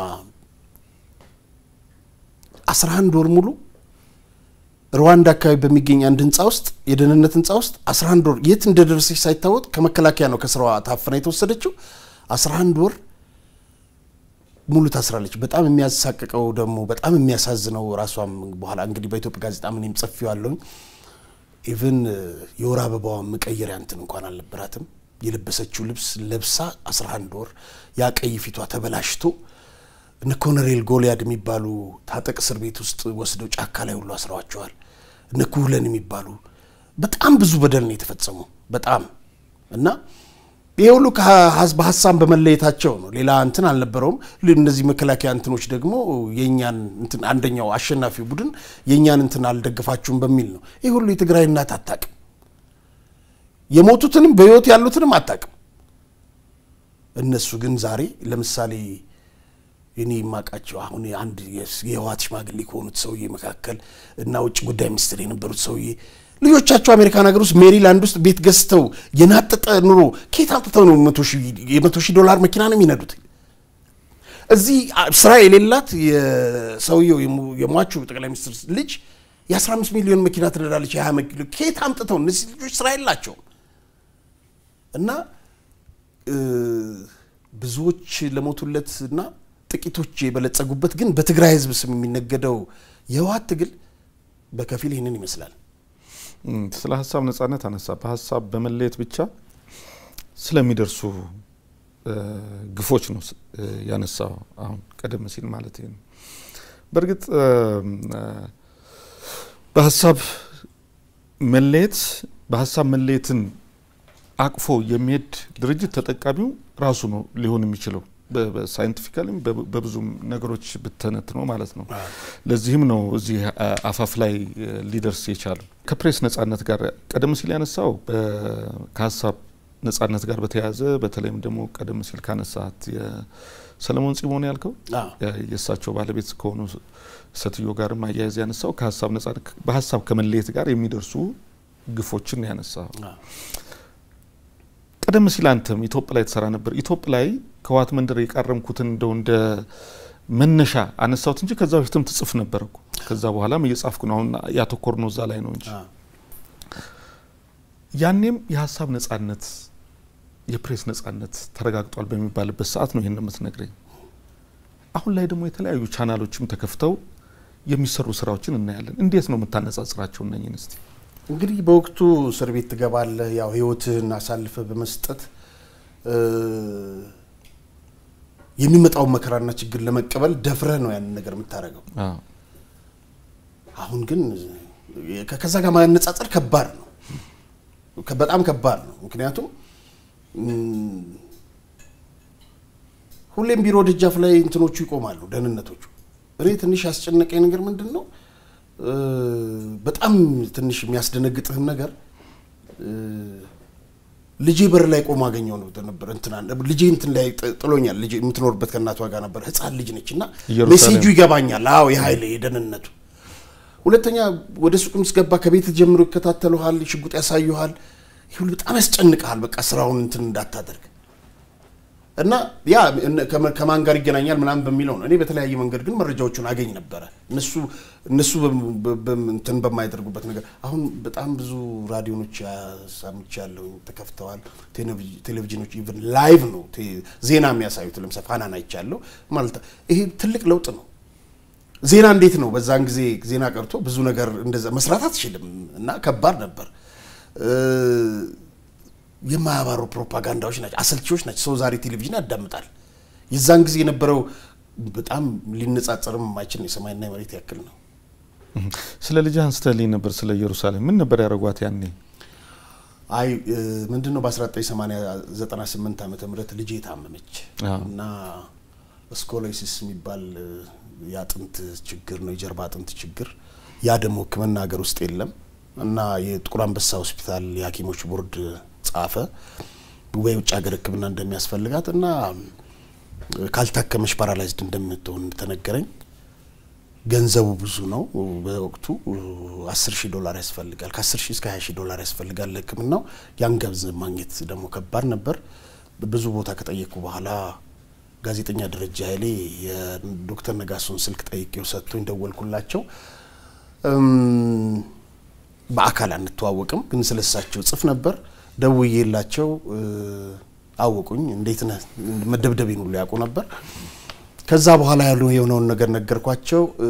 አስራ አንድ ወር ሙሉ ሩዋንዳ አካባቢ በሚገኝ አንድ ህንፃ ውስጥ የደህንነት ህንፃ ውስጥ አስራ አንድ ወር የት እንደደረሰች ሳይታወቅ ከመከላከያ ነው ከስራዋ ታፍና የተወሰደችው። አስራ አንድ ወር ሙሉ ታስራለች። በጣም የሚያሳቅቀው ደግሞ በጣም የሚያሳዝነው ራሷም በኋላ እንግዲህ በኢትዮጵያ ጋዜጣ ምንም ጽፌዋለሁኝ ኢቭን የወር አበባዋን መቀየሪያ እንትን እንኳን አልነበራትም። የለበሰችው ልብስ ለብሳ 11 ወር ያ ቀይ ፊቷ ተበላሽቶ እነ ኮሎኔል ጎልያድ የሚባሉ ታጠቅ እስር ቤት ውስጥ ወስደው ጫካ ላይ ሁሉ አስረዋቸዋል። እነ ኩህለን የሚባሉ በጣም ብዙ በደል ነው የተፈጸመው። በጣም እና ይሄ ሁሉ በሀሳብ በመለየታቸው ነው። ሌላ እንትን አልነበረውም። እነዚህ መከላከያ እንትኖች ደግሞ የእኛን እንትን አንደኛው አሸናፊው ቡድን የእኛን እንትን አልደግፋችሁም በሚል ነው። ይህ ሁሉ የትግራይ እናት አታቅም። የሞቱትንም በህይወት ያሉትንም አታቅም። እነሱ ግን ዛሬ ለምሳሌ እኔ የማውቃቸው አሁን አንድ የህወሓት ሽማግሌ ከሆኑት ሰውዬ መካከል እና ውጭ ጉዳይ ሚኒስትር የነበሩት ሰውዬ ልጆቻቸው አሜሪካን ሀገር ውስጥ ሜሪላንድ ውስጥ ቤት ገዝተው የናጠጠ ኑሮ ከየት አምጥተው ነው የመቶ ሺህ ዶላር መኪና ነው የሚነዱት? እዚህ ስራ የሌላት የሰውየው የሟቹ ጠቅላይ ሚኒስትር ልጅ የ15 ሚሊዮን መኪና ትነዳለች። የ20 ሚሊዮን ከየት አምጥተው? እነዚህ ልጆች ስራ የላቸውም። እና ብዙዎች ለሞቱለት እና ጥቂቶች የበለጸጉበት ግን በትግራይ ህዝብ ስም የሚነገደው የህወሓት ትግል በከፊል ይህንን ይመስላል። ስለ ሀሳብ ነጻነት አነሳ። በሀሳብ በመለየት ብቻ ስለሚደርሱ ግፎች ነው ያነሳው። አሁን ቀደም ሲል ማለት ነው። በእርግጥ በሀሳብ መለየት በሀሳብ መለየትን አቅፎ የሚሄድ ድርጅት ተጠቃሚው ራሱ ነው ሊሆን የሚችለው ሳይንቲፊካሊም በብዙም ነገሮች ብተነት ነው ማለት ነው። ለዚህም ነው እዚህ አፋፍ ላይ ሊደርስ የቻለው። ከፕሬስ ነጻነት ጋር ቀደም ሲል ያነሳው ከሀሳብ ነጻነት ጋር በተያያዘ በተለይም ደግሞ ቀደም ሲል ካነሳት ሰለሞን ጺሞን ያልከው አዎ። የእሳቸው ባለቤት ከሆኑ ሴትዮ ጋርም አያያዝ ያነሳው ከሀሳብ ነጻ በሀሳብ ከመለየት ጋር የሚደርሱ ግፎችን ነው ያነሳው። አዎ። ቀደም ሲል አንተም ኢትዮጵ ላይ ተሰራ ነበር። ኢትዮጵ ላይ ከህወሓት መንደር የቃረምኩትን እንደው እንደ መነሻ አነሳሁት እንጂ ከዛ በፊትም ትጽፍ ነበር እኮ። ከዛ በኋላም እየጻፍኩ ነው። አሁን ያተኮር ነው እዛ ላይ ነው እንጂ አዎ። ያኔም የሀሳብ ነጻነት የፕሬስ ነጻነት ተረጋግጧል በሚባልበት ሰዓት ነው ይህን የምትነግረኝ። አሁን ላይ ደግሞ የተለያዩ ቻናሎችም ተከፍተው የሚሰሩ ስራዎችን እናያለን። እንዴት ነው የምታነጻጽራቸው እነኝን እስቲ? እንግዲህ በወቅቱ እስር ቤት ትገባለህ። ያው ህይወትህን አሳልፈህ በመስጠት እ፣ የሚመጣውን መከራና ችግር ለመቀበል ደፍረህ ነው ያንን ነገር የምታደርገው። አዎ። አሁን ግን ከ- ከዛ ጋር ማነጻጸር ከባድ ነው፣ ከ- በጣም ከባድ ነው። ምክንያቱም እም፣ ሁሌም ቢሮ ደጃፍ ላይ እንትኖቹ ይቆማሉ፣ ደህንነቶቹ። እኔ ትንሽ ያስጨነቀኝ ነገር ምንድን ነው እ፣ በጣም ትንሽ የሚያስደነግጥህም ነገር እ፣ ልጄ በር ላይ ቆሞ አገኘው ነው ነበር እንትና ልጄ እንትን ላይ ጥ- ጥሎኛል። ልጄ የምትኖርበት ከእናቷ ጋር ነበር። ህፃን ልጅ ነች እና ኢየሩሳሌም። ሜሴጁ ይገባኛል። አዎ የኃይል የደህንነቱ ሁለተኛ ወደ ሱቅም ስገባ ከቤት ጀምሮ ይከታተሉሃል፣ ሽጉጥ ያሳዩሃል። ይህ ሁሉ በጣም ያስጨንቀሃል። በቃ ስራውን እንትን እንዳታደርግ እና ያ እነ- ከመ- ከማን ጋር ይገናኛል ምናምን በሚለው ነው። እኔ በተለያየ መንገድ ግን መረጃዎቹን አገኝ ነበረ እነሱ እነሱ በም- በ- በም- እንትን በማያደርጉበት ነገር አሁን በጣም ብዙ ራዲዮኖች ሰምቻለሁ ተከፍተዋል። ቴሌቪ- ቴሌቪዥኖች ኢቭን ላይቭ ነው ቴ- ዜና የሚያሳዩት ለምሳሌ ፋናን አይቻለሁ ማለት ይሄ ትልቅ ለውጥ ነው። ዜና እንዴት ነው በዛን ጊዜ ዜና ቀርቶ ብዙ ነገር እንደዛ መስራት አትችልም እና ከባድ ነበር። እ፣ የማያባሩ ፕሮፓጋንዳዎች ናቸው፣ አሰልቺዎች ናቸው። ሰው ዛሬ ቴሌቪዥን ያዳምጣል። የዛን ጊዜ የነበረው በጣም ሊነጻጸርም የማይችል ነው። የሰማይና የመሬት ያክል ነው። ስለ ልጅ አንስተልኝ ነበር። ስለ ኢየሩሳሌም ምን ነበር ያደረጓት ያኔ? አይ እ፣ ምንድን ነው በ1998 ዓመተ ምህረት ልጄ ታመመች አዎ። እና ስኮሎሲስ የሚባል እ፣ የአጥንት ችግር ነው፣ የጀርባ አጥንት ችግር። ያ ደግሞ ሕክምና ሀገር ውስጥ የለም እና የጥቁር አንበሳ ሆስፒታል የሐኪሞች ቦርድ ጻፈ ወይ ውጭ ሀገር ሕክምና እንደሚያስፈልጋት እና እ፣ ካልታከመች ፓራላይዝድ እንደምትሆን ተነገረኝ። ገንዘቡ ብዙ ነው። በወቅቱ አስር ሺህ ዶላር ያስፈልጋል። ከአስር ሺህ እስከ ሀያ ሺህ ዶላር ያስፈልጋል ለህክምናው። ያን ገንዘብ ማግኘት ደግሞ ከባድ ነበር። ብዙ ቦታ ከጠየቅኩ በኋላ ጋዜጠኛ ደረጃ ኃይሌ የዶክተር ነጋሶን ስልክ ጠይቄው ሰጥቶኝ ደወልኩላቸው። እም፣ በአካል አንተዋወቅም፣ ግን ስለሳቸው ጽፍ ነበር። ደውዬላቸው እ፣ አወቁኝ። እንዴት ነህ መደብደቤን ሁሉ ያውቁ ነበር። ከዛ በኋላ ያሉ የሆነውን ነገር ነገርኳቸው። እ፣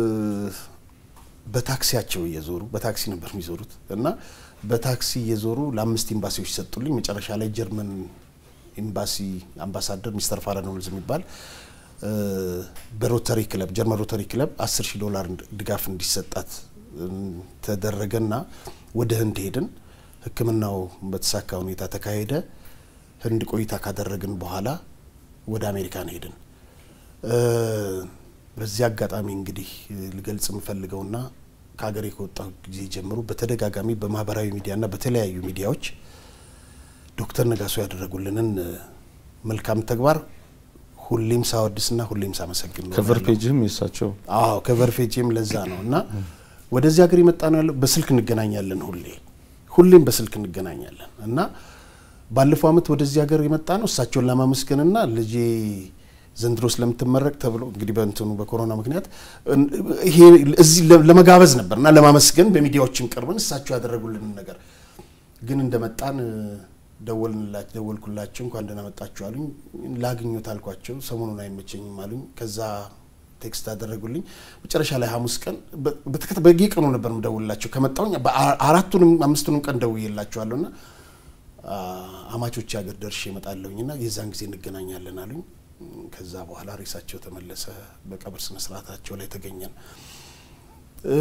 በታክሲያቸው እየዞሩ በታክሲ ነበር የሚዞሩት እና በታክሲ እየዞሩ ለአምስት ኤምባሲዎች ሰጡልኝ። መጨረሻ ላይ ጀርመን ኤምባሲ አምባሳደር ሚስተር ፋረኖልዝ የሚባል እ፣ በሮተሪ ክለብ ጀርመን ሮተሪ ክለብ አስር ሺህ ዶላር ድጋፍ እንዲሰጣት እ፣ ተደረገና ወደ ህንድ ሄድን። ሕክምናው በተሳካ ሁኔታ ተካሄደ። ህንድ ቆይታ ካደረግን በኋላ ወደ አሜሪካን ሄድን። እ፣ በዚህ አጋጣሚ እንግዲህ እ፣ ልገልጽ የምፈልገውና ከሀገሬ ከወጣሁ ጊዜ ጀምሮ በተደጋጋሚ በማህበራዊ ሚዲያና በተለያዩ ሚዲያዎች ዶክተር ነጋሶ ያደረጉልንን እ፣ መልካም ተግባር ሁሌም ሳወድስና ሁሌም ሳመሰግን ነው ከቨር ያለው። ፔጅም የሳቸው አዎ ከቨር ፔጅም ለዛ ነው እና ወደዚህ ሀገር የመጣ ነው ያለው። በስልክ እንገናኛለን፣ ሁሌ ሁሌም በስልክ እንገናኛለን እና ባለፈው አመት ወደዚህ ሀገር የመጣ ነው እሳቸውን ለማመስገንና ልጄ ዘንድሮ ስለምትመረቅ ተብሎ እንግዲህ በእንትኑ በኮሮና ምክንያት እን- ይሄ እዚህ ለ- ለመጋበዝ ነበር እና ለማመስገን በሚዲያዎችም ቀርበን እሳቸው ያደረጉልንን ነገር ግን እንደመጣን እ፣ ደወልንላቸው ደወልኩላቸው እንኳን ደህና መጣችሁ አሉኝ። ላግኞት አልኳቸው። ሰሞኑን አይመቸኝም አሉኝ። ከዛ ቴክስት አደረጉልኝ። መጨረሻ ላይ ሐሙስ ቀን በ- በተከታ በየቀኑ ነበር ምደውልላቸው ከመጣሁኝ በአ- አራቱንም አምስቱንም ቀን ደውዬላቸዋለሁ እና አ፣ አማቾች ሀገር ደርሼ እመጣለሁኝ እና የዛን ጊዜ እንገናኛለን አሉኝ። ከዛ በኋላ ሬሳቸው ተመለሰ። በቀብር ስነ ስርዓታቸው ላይ ተገኘን። እ፣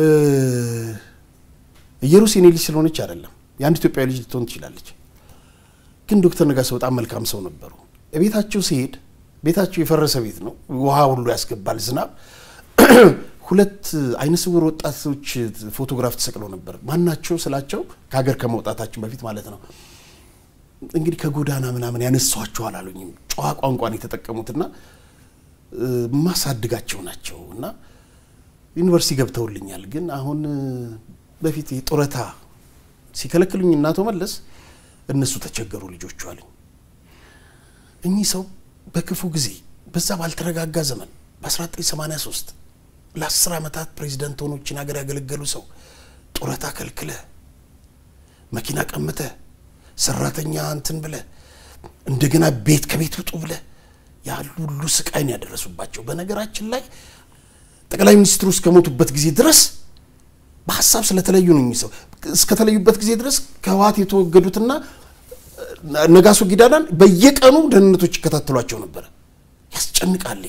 ኢየሩስ የኔ ልጅ ስለሆነች አይደለም የአንድ ኢትዮጵያዊ ልጅ ልትሆን ትችላለች። ግን ዶክተር ነጋሶ በጣም መልካም ሰው ነበሩ። ቤታቸው ሲሄድ ቤታቸው የፈረሰ ቤት ነው፣ ውሃ ሁሉ ያስገባል ዝናብ። ሁለት አይነ ስውር ወጣቶች ፎቶግራፍ ተሰቅለው ነበር። ማናቸው ስላቸው ከሀገር ከመውጣታችን በፊት ማለት ነው። እንግዲህ ከጎዳና ምናምን ያነሷቸዋል አሉኝም። ጨዋ ቋንቋን የተጠቀሙትና ማሳድጋቸው ናቸው እና ዩኒቨርሲቲ ገብተውልኛል። ግን አሁን በፊት ጡረታ ሲከለክሉኝ እናቶ መለስ እነሱ ተቸገሩ ልጆቹ አሉኝ። እኚህ ሰው በክፉ ጊዜ በዛ ባልተረጋጋ ዘመን በ1983 ለ10 ዓመታት ፕሬዚደንት ሆኖችን ሀገር ያገለገሉ ሰው ጡረታ ከልክለ መኪና ቀምተ ሰራተኛ እንትን ብለ እንደገና ቤት ከቤት ውጡ ብለ ያሉ ሁሉ ስቃይን ያደረሱባቸው። በነገራችን ላይ ጠቅላይ ሚኒስትሩ እስከሞቱበት ጊዜ ድረስ በሀሳብ ስለተለዩ ነው። ሰው እስከተለዩበት ጊዜ ድረስ ከህወሓት የተወገዱትና ነጋሶ ጊዳዳን በየቀኑ ደህንነቶች ይከታተሏቸው ነበረ። ያስጨንቃል።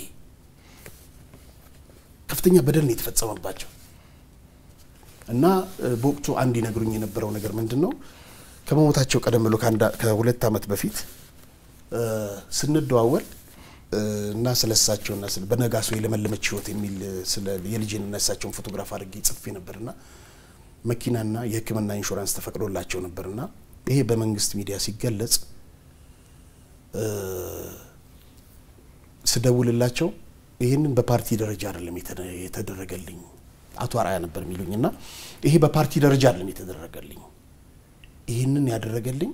ከፍተኛ በደል ነው የተፈጸመባቸው እና በወቅቱ አንድ ይነግሩኝ የነበረው ነገር ምንድን ነው ከመሞታቸው ቀደም ብሎ ከሁለት ዓመት በፊት ስንደዋወል እና ስለ እሳቸውና በነጋሶ የለመለመች ህይወት የሚል ስለ የልጅንና እሳቸውን ፎቶግራፍ አድርጌ ጽፌ ነበርና መኪናና የሕክምና ኢንሹራንስ ተፈቅዶላቸው ነበርና ይሄ በመንግስት ሚዲያ ሲገለጽ ስደውልላቸው ይህንን በፓርቲ ደረጃ አይደለም የተደረገልኝ አቶ አርአያ ነበር የሚሉኝ እና ይሄ በፓርቲ ደረጃ አይደለም የተደረገልኝ ይህንን ያደረገልኝ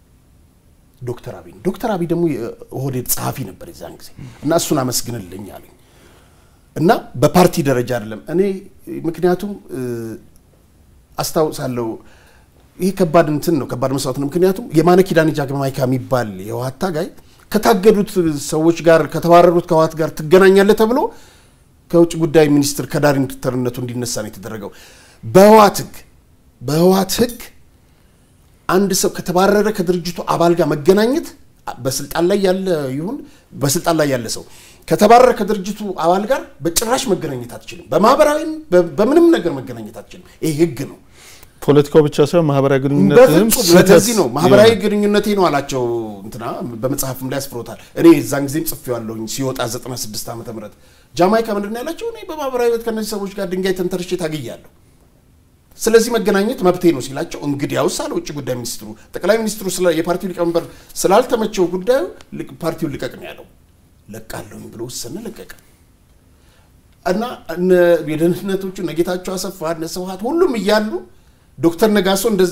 ዶክተር አብይ ዶክተር አብይ ደግሞ የኦህዴድ ጸሐፊ ነበር የዛን ጊዜ እና እሱን አመስግንልኝ አሉኝ እና በፓርቲ ደረጃ አይደለም እኔ ምክንያቱም አስታውሳለሁ ይህ ከባድ እንትን ነው ከባድ መስዋዕት ነው ምክንያቱም የማነ ኪዳኔ ጃግማይካ የሚባል የህወሓት ታጋይ ከታገዱት ሰዎች ጋር ከተባረሩት ከህወሓት ጋር ትገናኛለህ ተብሎ ከውጭ ጉዳይ ሚኒስትር ከዳይሬክተርነቱ እንዲነሳ ነው የተደረገው በህወሓት ህግ በህወሓት ህግ አንድ ሰው ከተባረረ ከድርጅቱ አባል ጋር መገናኘት በስልጣን ላይ ያለ ይሁን በስልጣን ላይ ያለ ሰው ከተባረረ ከድርጅቱ አባል ጋር በጭራሽ መገናኘት አትችልም። በማህበራዊም በምንም ነገር መገናኘት አትችልም። ይህ ህግ ነው። ፖለቲካው ብቻ ሳይሆን ማህበራዊ ግንኙነትም ለዚህ ነው ማህበራዊ ግንኙነቴ ነው አላቸው። እንትና በመጽሐፍም ላይ ያስፍሮታል። እኔ እዛን ጊዜም ጽፌዋለሁኝ ሲወጣ 96 ዓመተ ምህረት ጃማይካ ምንድን ነው ያላቸው? እኔ በማህበራዊ ህይወት ከእነዚህ ሰዎች ጋር ድንጋይ ተንተርሼ ታግያለሁ ስለዚህ መገናኘት መብቴ ነው ሲላቸው፣ እንግዲያውስ አለ ውጭ ጉዳይ ሚኒስትሩ ጠቅላይ ሚኒስትሩ የፓርቲው ሊቀመንበር ስላልተመቸው ጉዳዩ ፓርቲውን ልቀቅ ነው ያለው። ለቃለሁኝ ብሎ ወሰነ፣ ለቀቀ እና የደህንነቶቹ እነ ጌታቸው አሰፋ እነ ስብሀት ሁሉም እያሉ ዶክተር ነጋሶ እንደዛ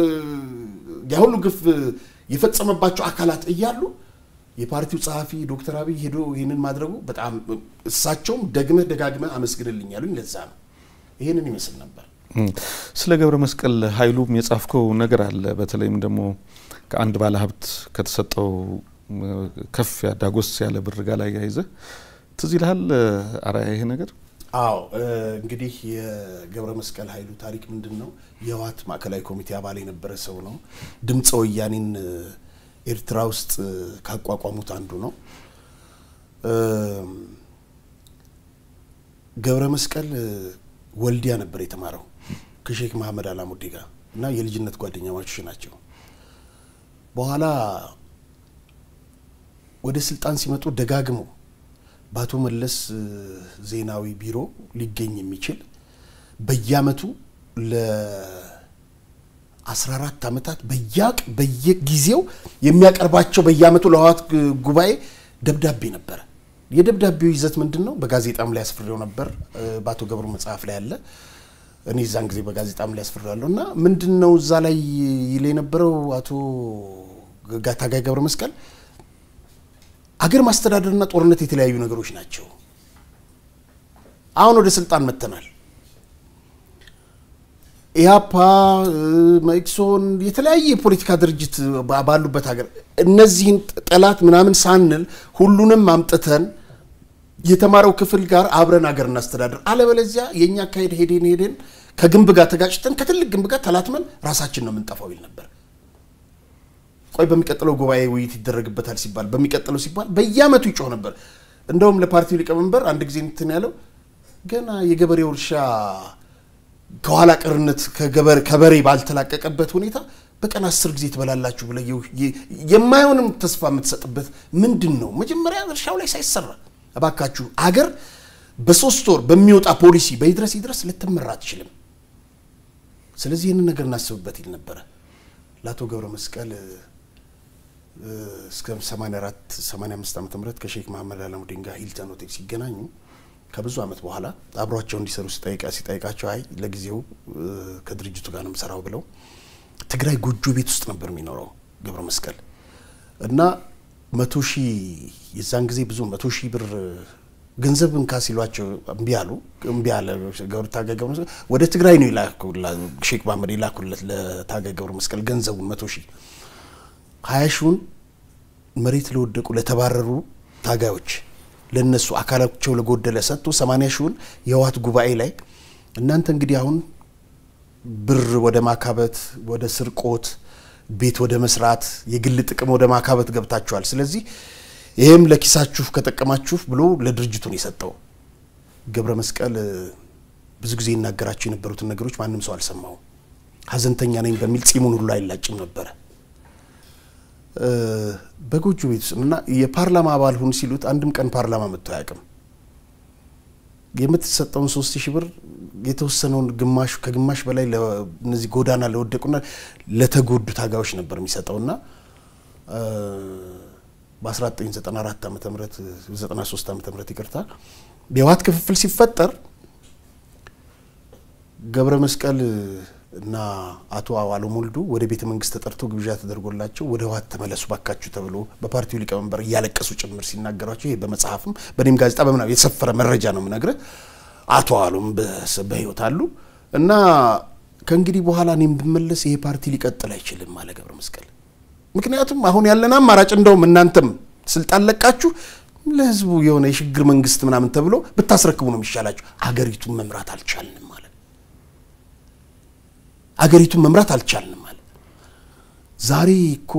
ያ ሁሉ ግፍ የፈጸመባቸው አካላት እያሉ የፓርቲው ጸሐፊ ዶክተር አብይ ሄዶ ይህንን ማድረጉ በጣም እሳቸውም ደግመህ ደጋግመህ አመስግንልኝ ያሉኝ ለዛ ነው። ይህንን ይመስል ነበር። ስለ ገብረ መስቀል ኃይሉም የጻፍከው ነገር አለ። በተለይም ደግሞ ከአንድ ባለሀብት ከተሰጠው ከፍ ዳጎስ ያለ ብር ጋር ላይ ያይዘህ ትዝ ይልሃል አርአያ ይሄ ነገር? አዎ እንግዲህ የገብረ መስቀል ኃይሉ ታሪክ ምንድን ነው? የህወሓት ማዕከላዊ ኮሚቴ አባል የነበረ ሰው ነው። ድምፀ ወያኔን ኤርትራ ውስጥ ካቋቋሙት አንዱ ነው። ገብረ መስቀል ወልዲያ ነበር የተማረው ከሼክ መሐመድ አላሙዲ ጋር እና የልጅነት ጓደኛ ማቾች ናቸው። በኋላ ወደ ስልጣን ሲመጡ ደጋግመው በአቶ መለስ ዜናዊ ቢሮ ሊገኝ የሚችል በየአመቱ ለ14 ዓመታት በያቅ በየጊዜው የሚያቀርባቸው በየአመቱ ለህወሓት ጉባኤ ደብዳቤ ነበረ። የደብዳቤው ይዘት ምንድን ነው? በጋዜጣም ላይ አስፍሬው ነበር። በአቶ ገብሩ መጽሐፍ ላይ አለ። እኔ እዛን ጊዜ በጋዜጣም ላይ አስፍሬዋለሁ እና ምንድን ነው እዛ ላይ ይል የነበረው አቶ ታጋይ ገብረ መስቀል አገር ማስተዳደርና ጦርነት የተለያዩ ነገሮች ናቸው። አሁን ወደ ስልጣን መጥተናል። ኢህአፓ፣ መኢሶን የተለያየ የፖለቲካ ድርጅት ባሉበት ሀገር እነዚህን ጠላት ምናምን ሳንል ሁሉንም አምጥተን የተማረው ክፍል ጋር አብረን ሀገር እናስተዳደር፣ አለበለዚያ የእኛ አካሄድ ሄደን ሄደን ከግንብ ጋር ተጋጭተን ከትልቅ ግንብ ጋር ተላትመን ራሳችን ነው የምንጠፋው ይል ነበር። ቆይ በሚቀጥለው ጉባኤ ውይይት ይደረግበታል ሲባል በሚቀጥለው ሲባል በየአመቱ ይጮህ ነበር። እንደውም ለፓርቲው ሊቀመንበር አንድ ጊዜ እንትን ያለው ገና የገበሬው እርሻ ከኋላ ቀርነት ከበሬ ባልተላቀቀበት ሁኔታ በቀን አስር ጊዜ ትበላላችሁ ብለህ የማይሆንም ተስፋ የምትሰጥበት ምንድን ነው? መጀመሪያ እርሻው ላይ ሳይሰራ እባካችሁ አገር በሶስት ወር በሚወጣ ፖሊሲ በይድረስ ይድረስ ልትመራ አትችልም። ስለዚህ ይህንን ነገር እናስብበት ይል ነበረ። ለአቶ ገብረ መስቀል እስከ 84 85 ዓመተ ምህረት ከሼክ መሐመድ አላሙዲን ጋር ሂልተን ሆቴል ሲገናኙ ከብዙ ዓመት በኋላ አብሯቸው እንዲሰሩ ሲጠይቃ ሲጠይቃቸው አይ ለጊዜው ከድርጅቱ ጋር ነው የምሰራው ብለው ትግራይ ጎጆ ቤት ውስጥ ነበር የሚኖረው ገብረ መስቀል እና መቶ ሺህ የዛን ጊዜ ብዙ መቶ ሺህ ብር ገንዘብ እንካ ሲሏቸው እምቢ አሉ። እምቢ አለ ገብረ ታጋይ ገብረ መስቀል ወደ ትግራይ ነው ይላኩላ ሼክ መሐመድ ይላኩለት ለታጋይ ገብረ መስቀል ገንዘቡን መቶ ሺህ ሀያ ሺውን መሬት ለወደቁ ለተባረሩ ታጋዮች ለነሱ አካላቸው ለጎደለ ሰጥቶ ሰማንያ ሺውን የህወሓት ጉባኤ ላይ እናንተ እንግዲህ አሁን ብር ወደ ማካበት ወደ ስርቆት ቤት ወደ መስራት የግል ጥቅም ወደ ማካበት ገብታችኋል። ስለዚህ ይህም ለኪሳችሁ ከጠቀማችሁ ብሎ ለድርጅቱ ነው የሰጠው። ገብረ መስቀል ብዙ ጊዜ ይናገራቸው የነበሩትን ነገሮች ማንም ሰው አልሰማውም። ሀዘንተኛ ነኝ በሚል ጺሙን ሁሉ አይላጭም ነበረ። በጎጆ ቤት ውስጥ እና የፓርላማ አባል ሁን ሲሉት አንድም ቀን ፓርላማ መጥቶ አያውቅም። የምትሰጠውን ሶስት ሺህ ብር የተወሰነውን ግማሹ ከግማሽ በላይ እነዚህ ጎዳና ለወደቁና ለተጎዱ ታጋዮች ነበር የሚሰጠውና በ1994 ዓመተ ምህረት 93 ዓመተ ምህረት ይቅርታ የህወሓት ክፍፍል ሲፈጠር ገብረ መስቀል እና አቶ አዋሎም ወልዱ ወደ ቤተ መንግስት ተጠርቶ ግብዣ ተደርጎላቸው ወደ ህወሓት ተመለሱ ባካችሁ ተብሎ በፓርቲው ሊቀመንበር እያለቀሱ ጭምር ሲናገሯቸው ይሄ በመጽሐፍም በእኔም ጋዜጣ በምና የተሰፈረ መረጃ ነው የምነግርህ። አቶ አዋሎም በህይወት አሉ እና ከእንግዲህ በኋላ እኔም ብመለስ ይሄ ፓርቲ ሊቀጥል አይችልም አለ ገብረ መስቀል። ምክንያቱም አሁን ያለን አማራጭ እንደውም እናንተም ስልጣን ለቃችሁ ለህዝቡ የሆነ የሽግግር መንግስት ምናምን ተብሎ ብታስረክቡ ነው የሚሻላችሁ። አገሪቱን መምራት አልቻልንም ማለት አገሪቱን መምራት አልቻልንም ማለት ዛሬ እኮ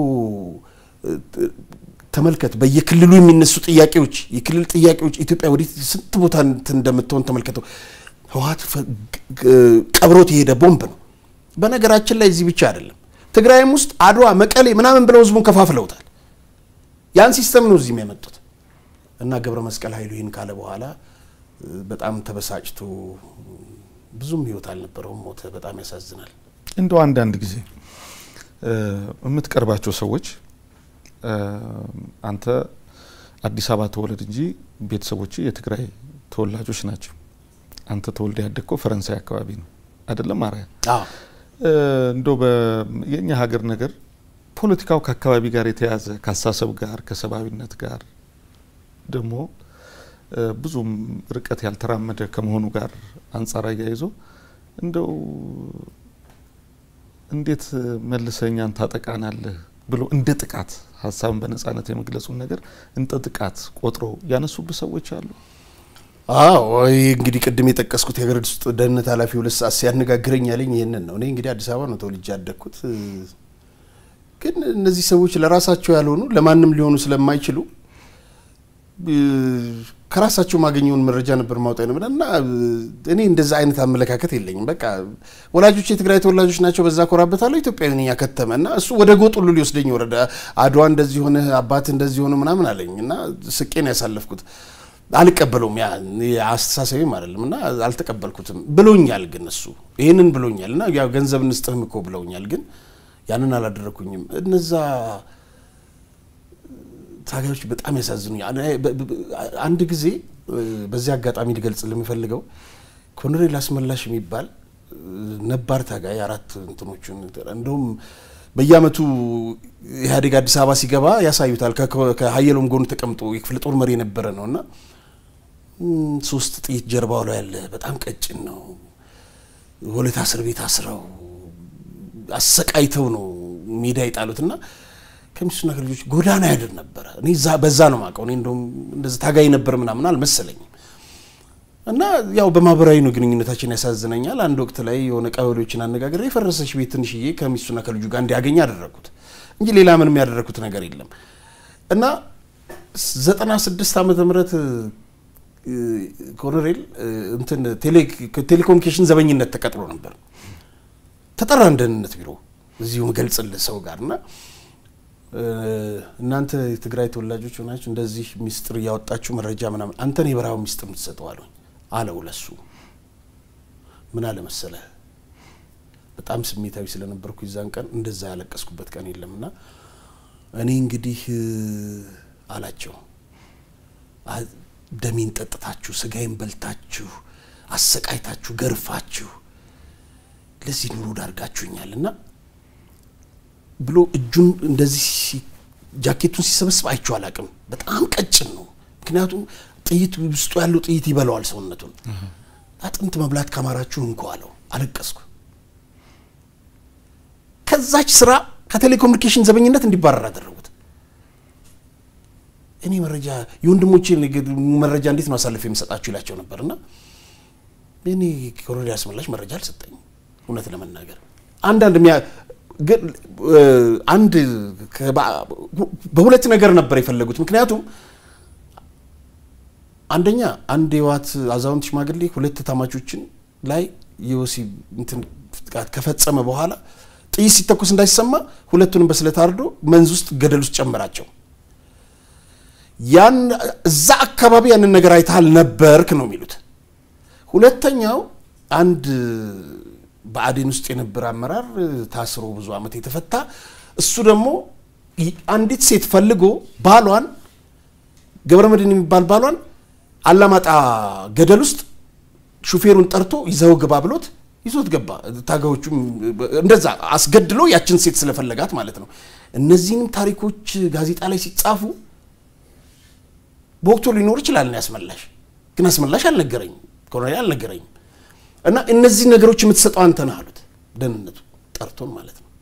ተመልከት፣ በየክልሉ የሚነሱ ጥያቄዎች የክልል ጥያቄዎች ኢትዮጵያ ወዴት ስንት ቦታ እንደምትሆን ተመልከተው። ህወሓት ቀብሮት የሄደ ቦምብ ነው። በነገራችን ላይ እዚህ ብቻ አይደለም፣ ትግራይም ውስጥ አድዋ፣ መቀሌ ምናምን ብለው ህዝቡን ከፋፍለውታል። ያን ሲስተም ነው እዚህም ያመጡት እና ገብረ መስቀል ኃይሉ ይህን ካለ በኋላ በጣም ተበሳጭቶ ብዙም ህይወት አልነበረውም፣ ሞተ። በጣም ያሳዝናል። እንደው አንዳንድ ጊዜ የምትቀርባቸው ሰዎች አንተ አዲስ አበባ ተወለድ እንጂ ቤተሰቦች የትግራይ ተወላጆች ናቸው። አንተ ተወልደ ያደግከው ፈረንሳይ አካባቢ ነው አይደለም? አርያ እንደው የእኛ ሀገር ነገር ፖለቲካው ከአካባቢ ጋር የተያዘ ከአሳሰብ ጋር ከሰብአዊነት ጋር ደግሞ ብዙም ርቀት ያልተራመደ ከመሆኑ ጋር አንጻር አያይዞ እንደው እንዴት መልሰኛን ታጠቃናለህ ብሎ እንደ ጥቃት ሀሳብን በነጻነት የመግለጹን ነገር እንደ ጥቃት ቆጥሮ ያነሱብህ ሰዎች አሉ። አዎ ይህ እንግዲህ ቅድም የጠቀስኩት የሀገር ውስጥ ደህንነት ኃላፊ ሁለት ሰዓት ሲያነጋግረኝ ያለኝ ይህንን ነው። እኔ እንግዲህ አዲስ አበባ ነው ተወልጄ ያደግኩት። ግን እነዚህ ሰዎች ለራሳቸው ያልሆኑ ለማንም ሊሆኑ ስለማይችሉ ከራሳቸው ማገኘውን መረጃ ነበር ማውጣት ነበር እና እኔ እንደዛ አይነት አመለካከት የለኝም። በቃ ወላጆች የትግራይ ተወላጆች ናቸው፣ በዛ ኮራበታለሁ። ኢትዮጵያዊ ነኝ ያከተመ እና እሱ ወደ ጎጥ ሁሉ ሊወስደኝ ወረደ። አድዋ እንደዚህ ሆነ፣ አባት እንደዚህ ሆነ ምናምን አለኝ እና ስቄን ያሳለፍኩት አልቀበለውም። ያ አስተሳሰብም አይደለም እና አልተቀበልኩትም። ብሎኛል ግን እሱ ይህንን ብሎኛል እና ያው ገንዘብ እንስጥህም እኮ ብለውኛል፣ ግን ያንን አላደረኩኝም። እነዛ ታጋዮች በጣም ያሳዝኑኛል። አንድ ጊዜ በዚህ አጋጣሚ ሊገልጽ ለሚፈልገው ኮሎኔል አስመላሽ የሚባል ነባር ታጋይ አራት እንትኖቹን እንደውም በየአመቱ ኢህአዴግ አዲስ አበባ ሲገባ ያሳዩታል። ከሀየሎም ጎን ተቀምጦ የክፍለ ጦር መሪ የነበረ ነው እና ሶስት ጥይት ጀርባው ላይ ያለ በጣም ቀጭን ነው። ወለታ እስር ቤት አስረው አሰቃይተው ነው ሜዳ የጣሉት እና ከሚስቱና ከልጆች ጎዳና ያድር ነበረ። እኔ በዛ ነው የማውቀው። እኔ እንደውም እንደዚህ ታጋይ ነበር ምናምን አልመሰለኝም። እና ያው በማህበራዊ ነው ግንኙነታችን ያሳዝነኛል። አንድ ወቅት ላይ የሆነ ቀበሌዎችን አነጋግሬ የፈረሰች ቤት ትንሽዬ ከሚስቱና ከልጁ ጋር እንዲያገኝ አደረግኩት እንጂ ሌላ ምንም ያደረግኩት ነገር የለም። እና ዘጠና ስድስት ዓመተ ምህረት ኮሎኔል እንትን ቴሌኮሙኒኬሽን ዘበኝነት ተቀጥሮ ነበር። ተጠራን ደህንነት ቢሮ እዚሁ መገልጽልህ ሰው ጋር እና እናንተ የትግራይ ተወላጆች ሆናችሁ እንደዚህ ሚስጥር እያወጣችሁ መረጃ ምናምን አንተን የበረሃው ሚስጥር የምትሰጠው አሉኝ አለው ለሱ ምን አለ መሰለህ በጣም ስሜታዊ ስለነበርኩ ይዛን ቀን እንደዛ ያለቀስኩበት ቀን የለም እና እኔ እንግዲህ አላቸው ደሜን ጠጥታችሁ ስጋዬን በልታችሁ አሰቃይታችሁ ገርፋችሁ ለዚህ ኑሮ ዳርጋችሁኛል እና ብሎ እጁን እንደዚህ ጃኬቱን ሲሰበስብ አይቼው አላቅም። በጣም ቀጭን ነው። ምክንያቱም ጥይት ውስጡ ያለው ጥይት ይበላዋል ሰውነቱን። አጥንት መብላት ካማራችሁ እንኳ አለው። አለቀስኩ። ከዛች ስራ ከቴሌኮሙኒኬሽን ዘበኝነት እንዲባረር አደረጉት። እኔ መረጃ የወንድሞቼ መረጃ እንዴት ነው አሳልፍ የምሰጣችሁ ይላቸው ነበር እና እኔ ኮሎኔል አስመላሽ መረጃ አልሰጠኝም። እውነት ለመናገር አንዳንድ ግን አንድ በሁለት ነገር ነበር የፈለጉት። ምክንያቱም አንደኛ አንድ የዋት አዛውንት ሽማግሌ ሁለት ታማቾችን ላይ የወሲብ እንትን ጥቃት ከፈጸመ በኋላ ጥይት ሲተኩስ እንዳይሰማ ሁለቱንም በስለት አርዶ መንዝ ውስጥ ገደል ውስጥ ጨመራቸው። ያን እዛ አካባቢ ያንን ነገር አይተሃል ነበርክ ነው የሚሉት። ሁለተኛው አንድ በአዴን ውስጥ የነበረ አመራር ታስሮ ብዙ ዓመት የተፈታ እሱ ደግሞ አንዲት ሴት ፈልጎ ባሏን ገብረመድህን የሚባል ባሏን አላማጣ ገደል ውስጥ ሹፌሩን ጠርቶ ይዘው ግባ ብሎት ይዞት ገባ። ታጋዮቹም እንደዛ አስገድሎ ያችን ሴት ስለፈለጋት ማለት ነው። እነዚህንም ታሪኮች ጋዜጣ ላይ ሲጻፉ በወቅቱ ሊኖር ይችላል ነው ያስመላሽ፣ ግን አስመላሽ አልነገረኝም፣ ኮሎኔል አልነገረኝም። እና እነዚህ ነገሮች የምትሰጠው አንተ ነህ አሉት። ደህንነቱ ጠርቶን ማለት ነው።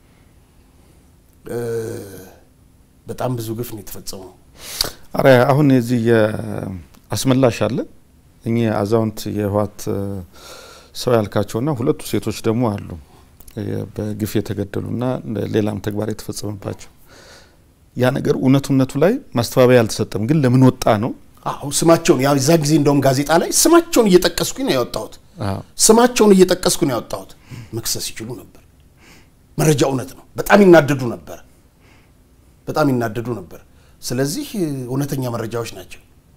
በጣም ብዙ ግፍ ነው የተፈጸመው። አረ አሁን የዚህ የአስመላሽ አለ እኚህ አዛውንት የህወሓት ሰው ያልካቸውና ሁለቱ ሴቶች ደግሞ አሉ በግፍ የተገደሉና ሌላም ተግባር የተፈጸመባቸው ያ ነገር እውነቱነቱ ላይ ማስተባበያ አልተሰጠም። ግን ለምን ወጣ ነው? አዎ ስማቸውን ያው እዛ ጊዜ እንደውም ጋዜጣ ላይ ስማቸውን እየጠቀስኩኝ ነው ያወጣሁት። ስማቸውን እየጠቀስኩ ነው ያወጣሁት። መክሰስ ይችሉ ነበር። መረጃ እውነት ነው። በጣም ይናደዱ ነበር። በጣም ይናደዱ ነበር። ስለዚህ እውነተኛ መረጃዎች ናቸው።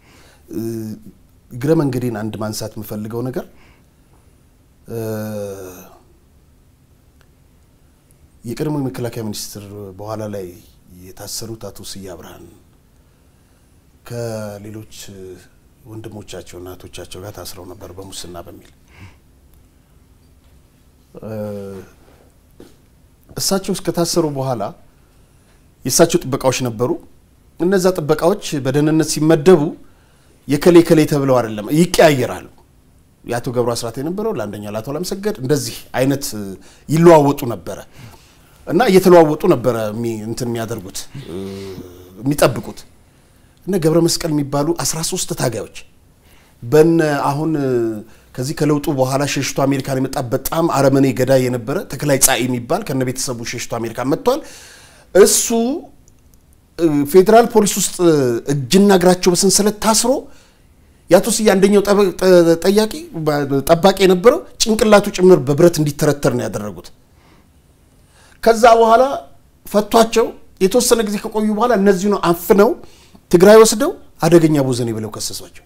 እግረ መንገዴን አንድ ማንሳት የምፈልገው ነገር የቀድሞ የመከላከያ ሚኒስትር በኋላ ላይ የታሰሩት አቶ ስዬ አብርሃን ከሌሎች ወንድሞቻቸውና እህቶቻቸው ጋር ታስረው ነበር በሙስና በሚል እሳቸው እስከታሰሩ በኋላ የእሳቸው ጥበቃዎች ነበሩ። እነዛ ጥበቃዎች በደህንነት ሲመደቡ የከሌ ከሌ ተብለው አይደለም ይቀያየራሉ። የአቶ ገብሩ አስራት የነበረው ለአንደኛው ለአቶ አለምሰገድ እንደዚህ አይነት ይለዋወጡ ነበረ እና እየተለዋወጡ ነበረ እንትን የሚያደርጉት የሚጠብቁት እነ ገብረ መስቀል የሚባሉ 13 ታጋዮች በነ አሁን ከዚህ ከለውጡ በኋላ ሸሽቶ አሜሪካን የመጣ በጣም አረመኔ ገዳይ የነበረ ተክላይ ጻኢ የሚባል ከነ ቤተሰቡ ሸሽቶ አሜሪካን መጥቷል። እሱ ፌዴራል ፖሊስ ውስጥ እጅና እግራቸው በሰንሰለት ታስሮ የአቶ ስዬ አንደኛው ጠያቂ ጠባቂ የነበረው ጭንቅላቱ ጭምር በብረት እንዲተረተር ነው ያደረጉት። ከዛ በኋላ ፈቷቸው የተወሰነ ጊዜ ከቆዩ በኋላ እነዚህ ነው አፍነው ትግራይ ወስደው አደገኛ ቦዘኔ ብለው ከሰሷቸው።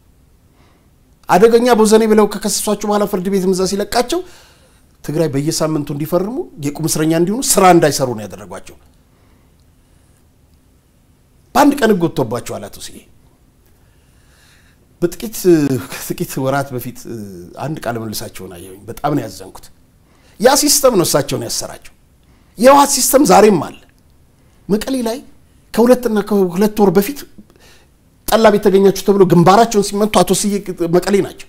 አደገኛ ቦዘኔ ብለው ከከሰሷቸው በኋላ ፍርድ ቤት ምዛ ሲለቃቸው ትግራይ በየሳምንቱ እንዲፈርሙ የቁም እስረኛ እንዲሆኑ ስራ እንዳይሰሩ ነው ያደረጓቸው። በአንድ ቀን ህግ ወጥቶባቸዋል አቶ ስዬ። በጥቂት ከጥቂት ወራት በፊት አንድ ቃለ መልሳቸውን አየሁኝ። በጣም ነው ያዘንኩት። ያ ሲስተም ነው እሳቸውን ያሰራቸው። የህወሓት ሲስተም ዛሬም አለ። መቀሌ ላይ ከሁለትና ከሁለት ወር በፊት ጠላ ቤት ተገኛችሁ ተብሎ ግንባራቸውን ሲመቱ አቶ ስዬ መቀሌ ናቸው።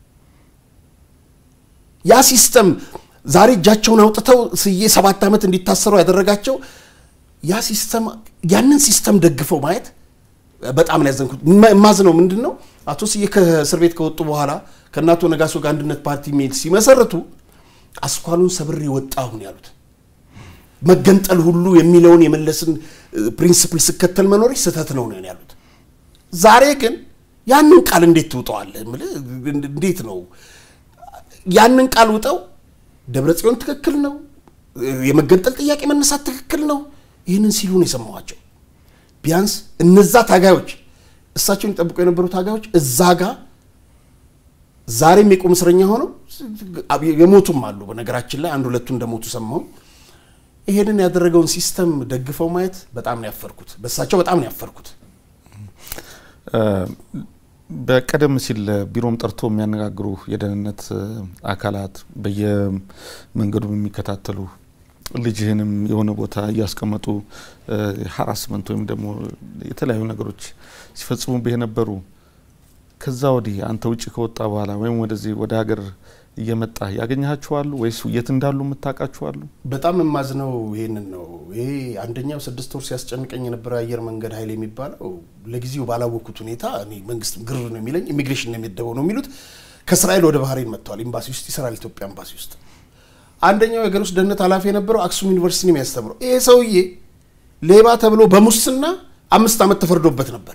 ያ ሲስተም ዛሬ እጃቸውን አውጥተው ስዬ ሰባት ዓመት እንዲታሰሩ ያደረጋቸው ያ ሲስተም ያንን ሲስተም ደግፈው ማየት በጣም ነው ያዘንኩት። የማዝነው ምንድን ነው አቶ ስዬ ከእስር ቤት ከወጡ በኋላ ከእናቶ ነጋሶ ጋር አንድነት ፓርቲ የሚል ሲመሰርቱ አስኳሉን ሰብሬ ወጣሁ ነው ያሉት። መገንጠል ሁሉ የሚለውን የመለስን ፕሪንስፕል ስከተል መኖር ስህተት ነው ነው ያሉት። ዛሬ ግን ያንን ቃል እንዴት ትውጠዋለህ? እንዴት ነው ያንን ቃል ውጠው ደብረ ጽዮን ትክክል ነው፣ የመገንጠል ጥያቄ መነሳት ትክክል ነው፣ ይህንን ሲሉ ነው የሰማኋቸው። ቢያንስ እነዛ ታጋዮች እሳቸውን ይጠብቁ የነበሩ ታጋዮች እዛ ጋር ዛሬም የቁም እስረኛ ሆነው የሞቱም አሉ። በነገራችን ላይ አንድ ሁለቱ እንደሞቱ ሰማሁ። ይሄንን ያደረገውን ሲስተም ደግፈው ማየት በጣም ነው ያፈርኩት። በሳቸው በጣም ነው ያፈርኩት። በቀደም ሲል ቢሮም ጠርቶ የሚያነጋግሩ የደህንነት አካላት በየመንገዱ የሚከታተሉ ልጅህንም የሆነ ቦታ እያስቀመጡ ሀራስመንት ወይም ደግሞ የተለያዩ ነገሮች ሲፈጽሙብህ የነበሩ ከዛ ወዲህ አንተ ውጭ ከወጣ በኋላ ወይም ወደዚህ ወደ ሀገር እየመጣ ያገኘሃችኋሉ ወይስ የት እንዳሉ የምታውቃችኋሉ? በጣም የማዝነው ይሄንን ነው። ይሄ አንደኛው ስድስት ወር ሲያስጨንቀኝ የነበረ አየር መንገድ ኃይል የሚባለው ለጊዜው ባላወቅኩት ሁኔታ እኔ መንግስት ግር ነው የሚለኝ ኢሚግሬሽን ነው የሚደበው ነው የሚሉት ከእስራኤል ወደ ባህሬን መጥተዋል። ኤምባሲ ውስጥ ይሰራል፣ ኢትዮጵያ ኤምባሲ ውስጥ። አንደኛው የሀገር ውስጥ ደህንነት ኃላፊ የነበረው አክሱም ዩኒቨርሲቲ ነው የሚያስተምረው። ይሄ ሰውዬ ሌባ ተብሎ በሙስና አምስት ዓመት ተፈርዶበት ነበር።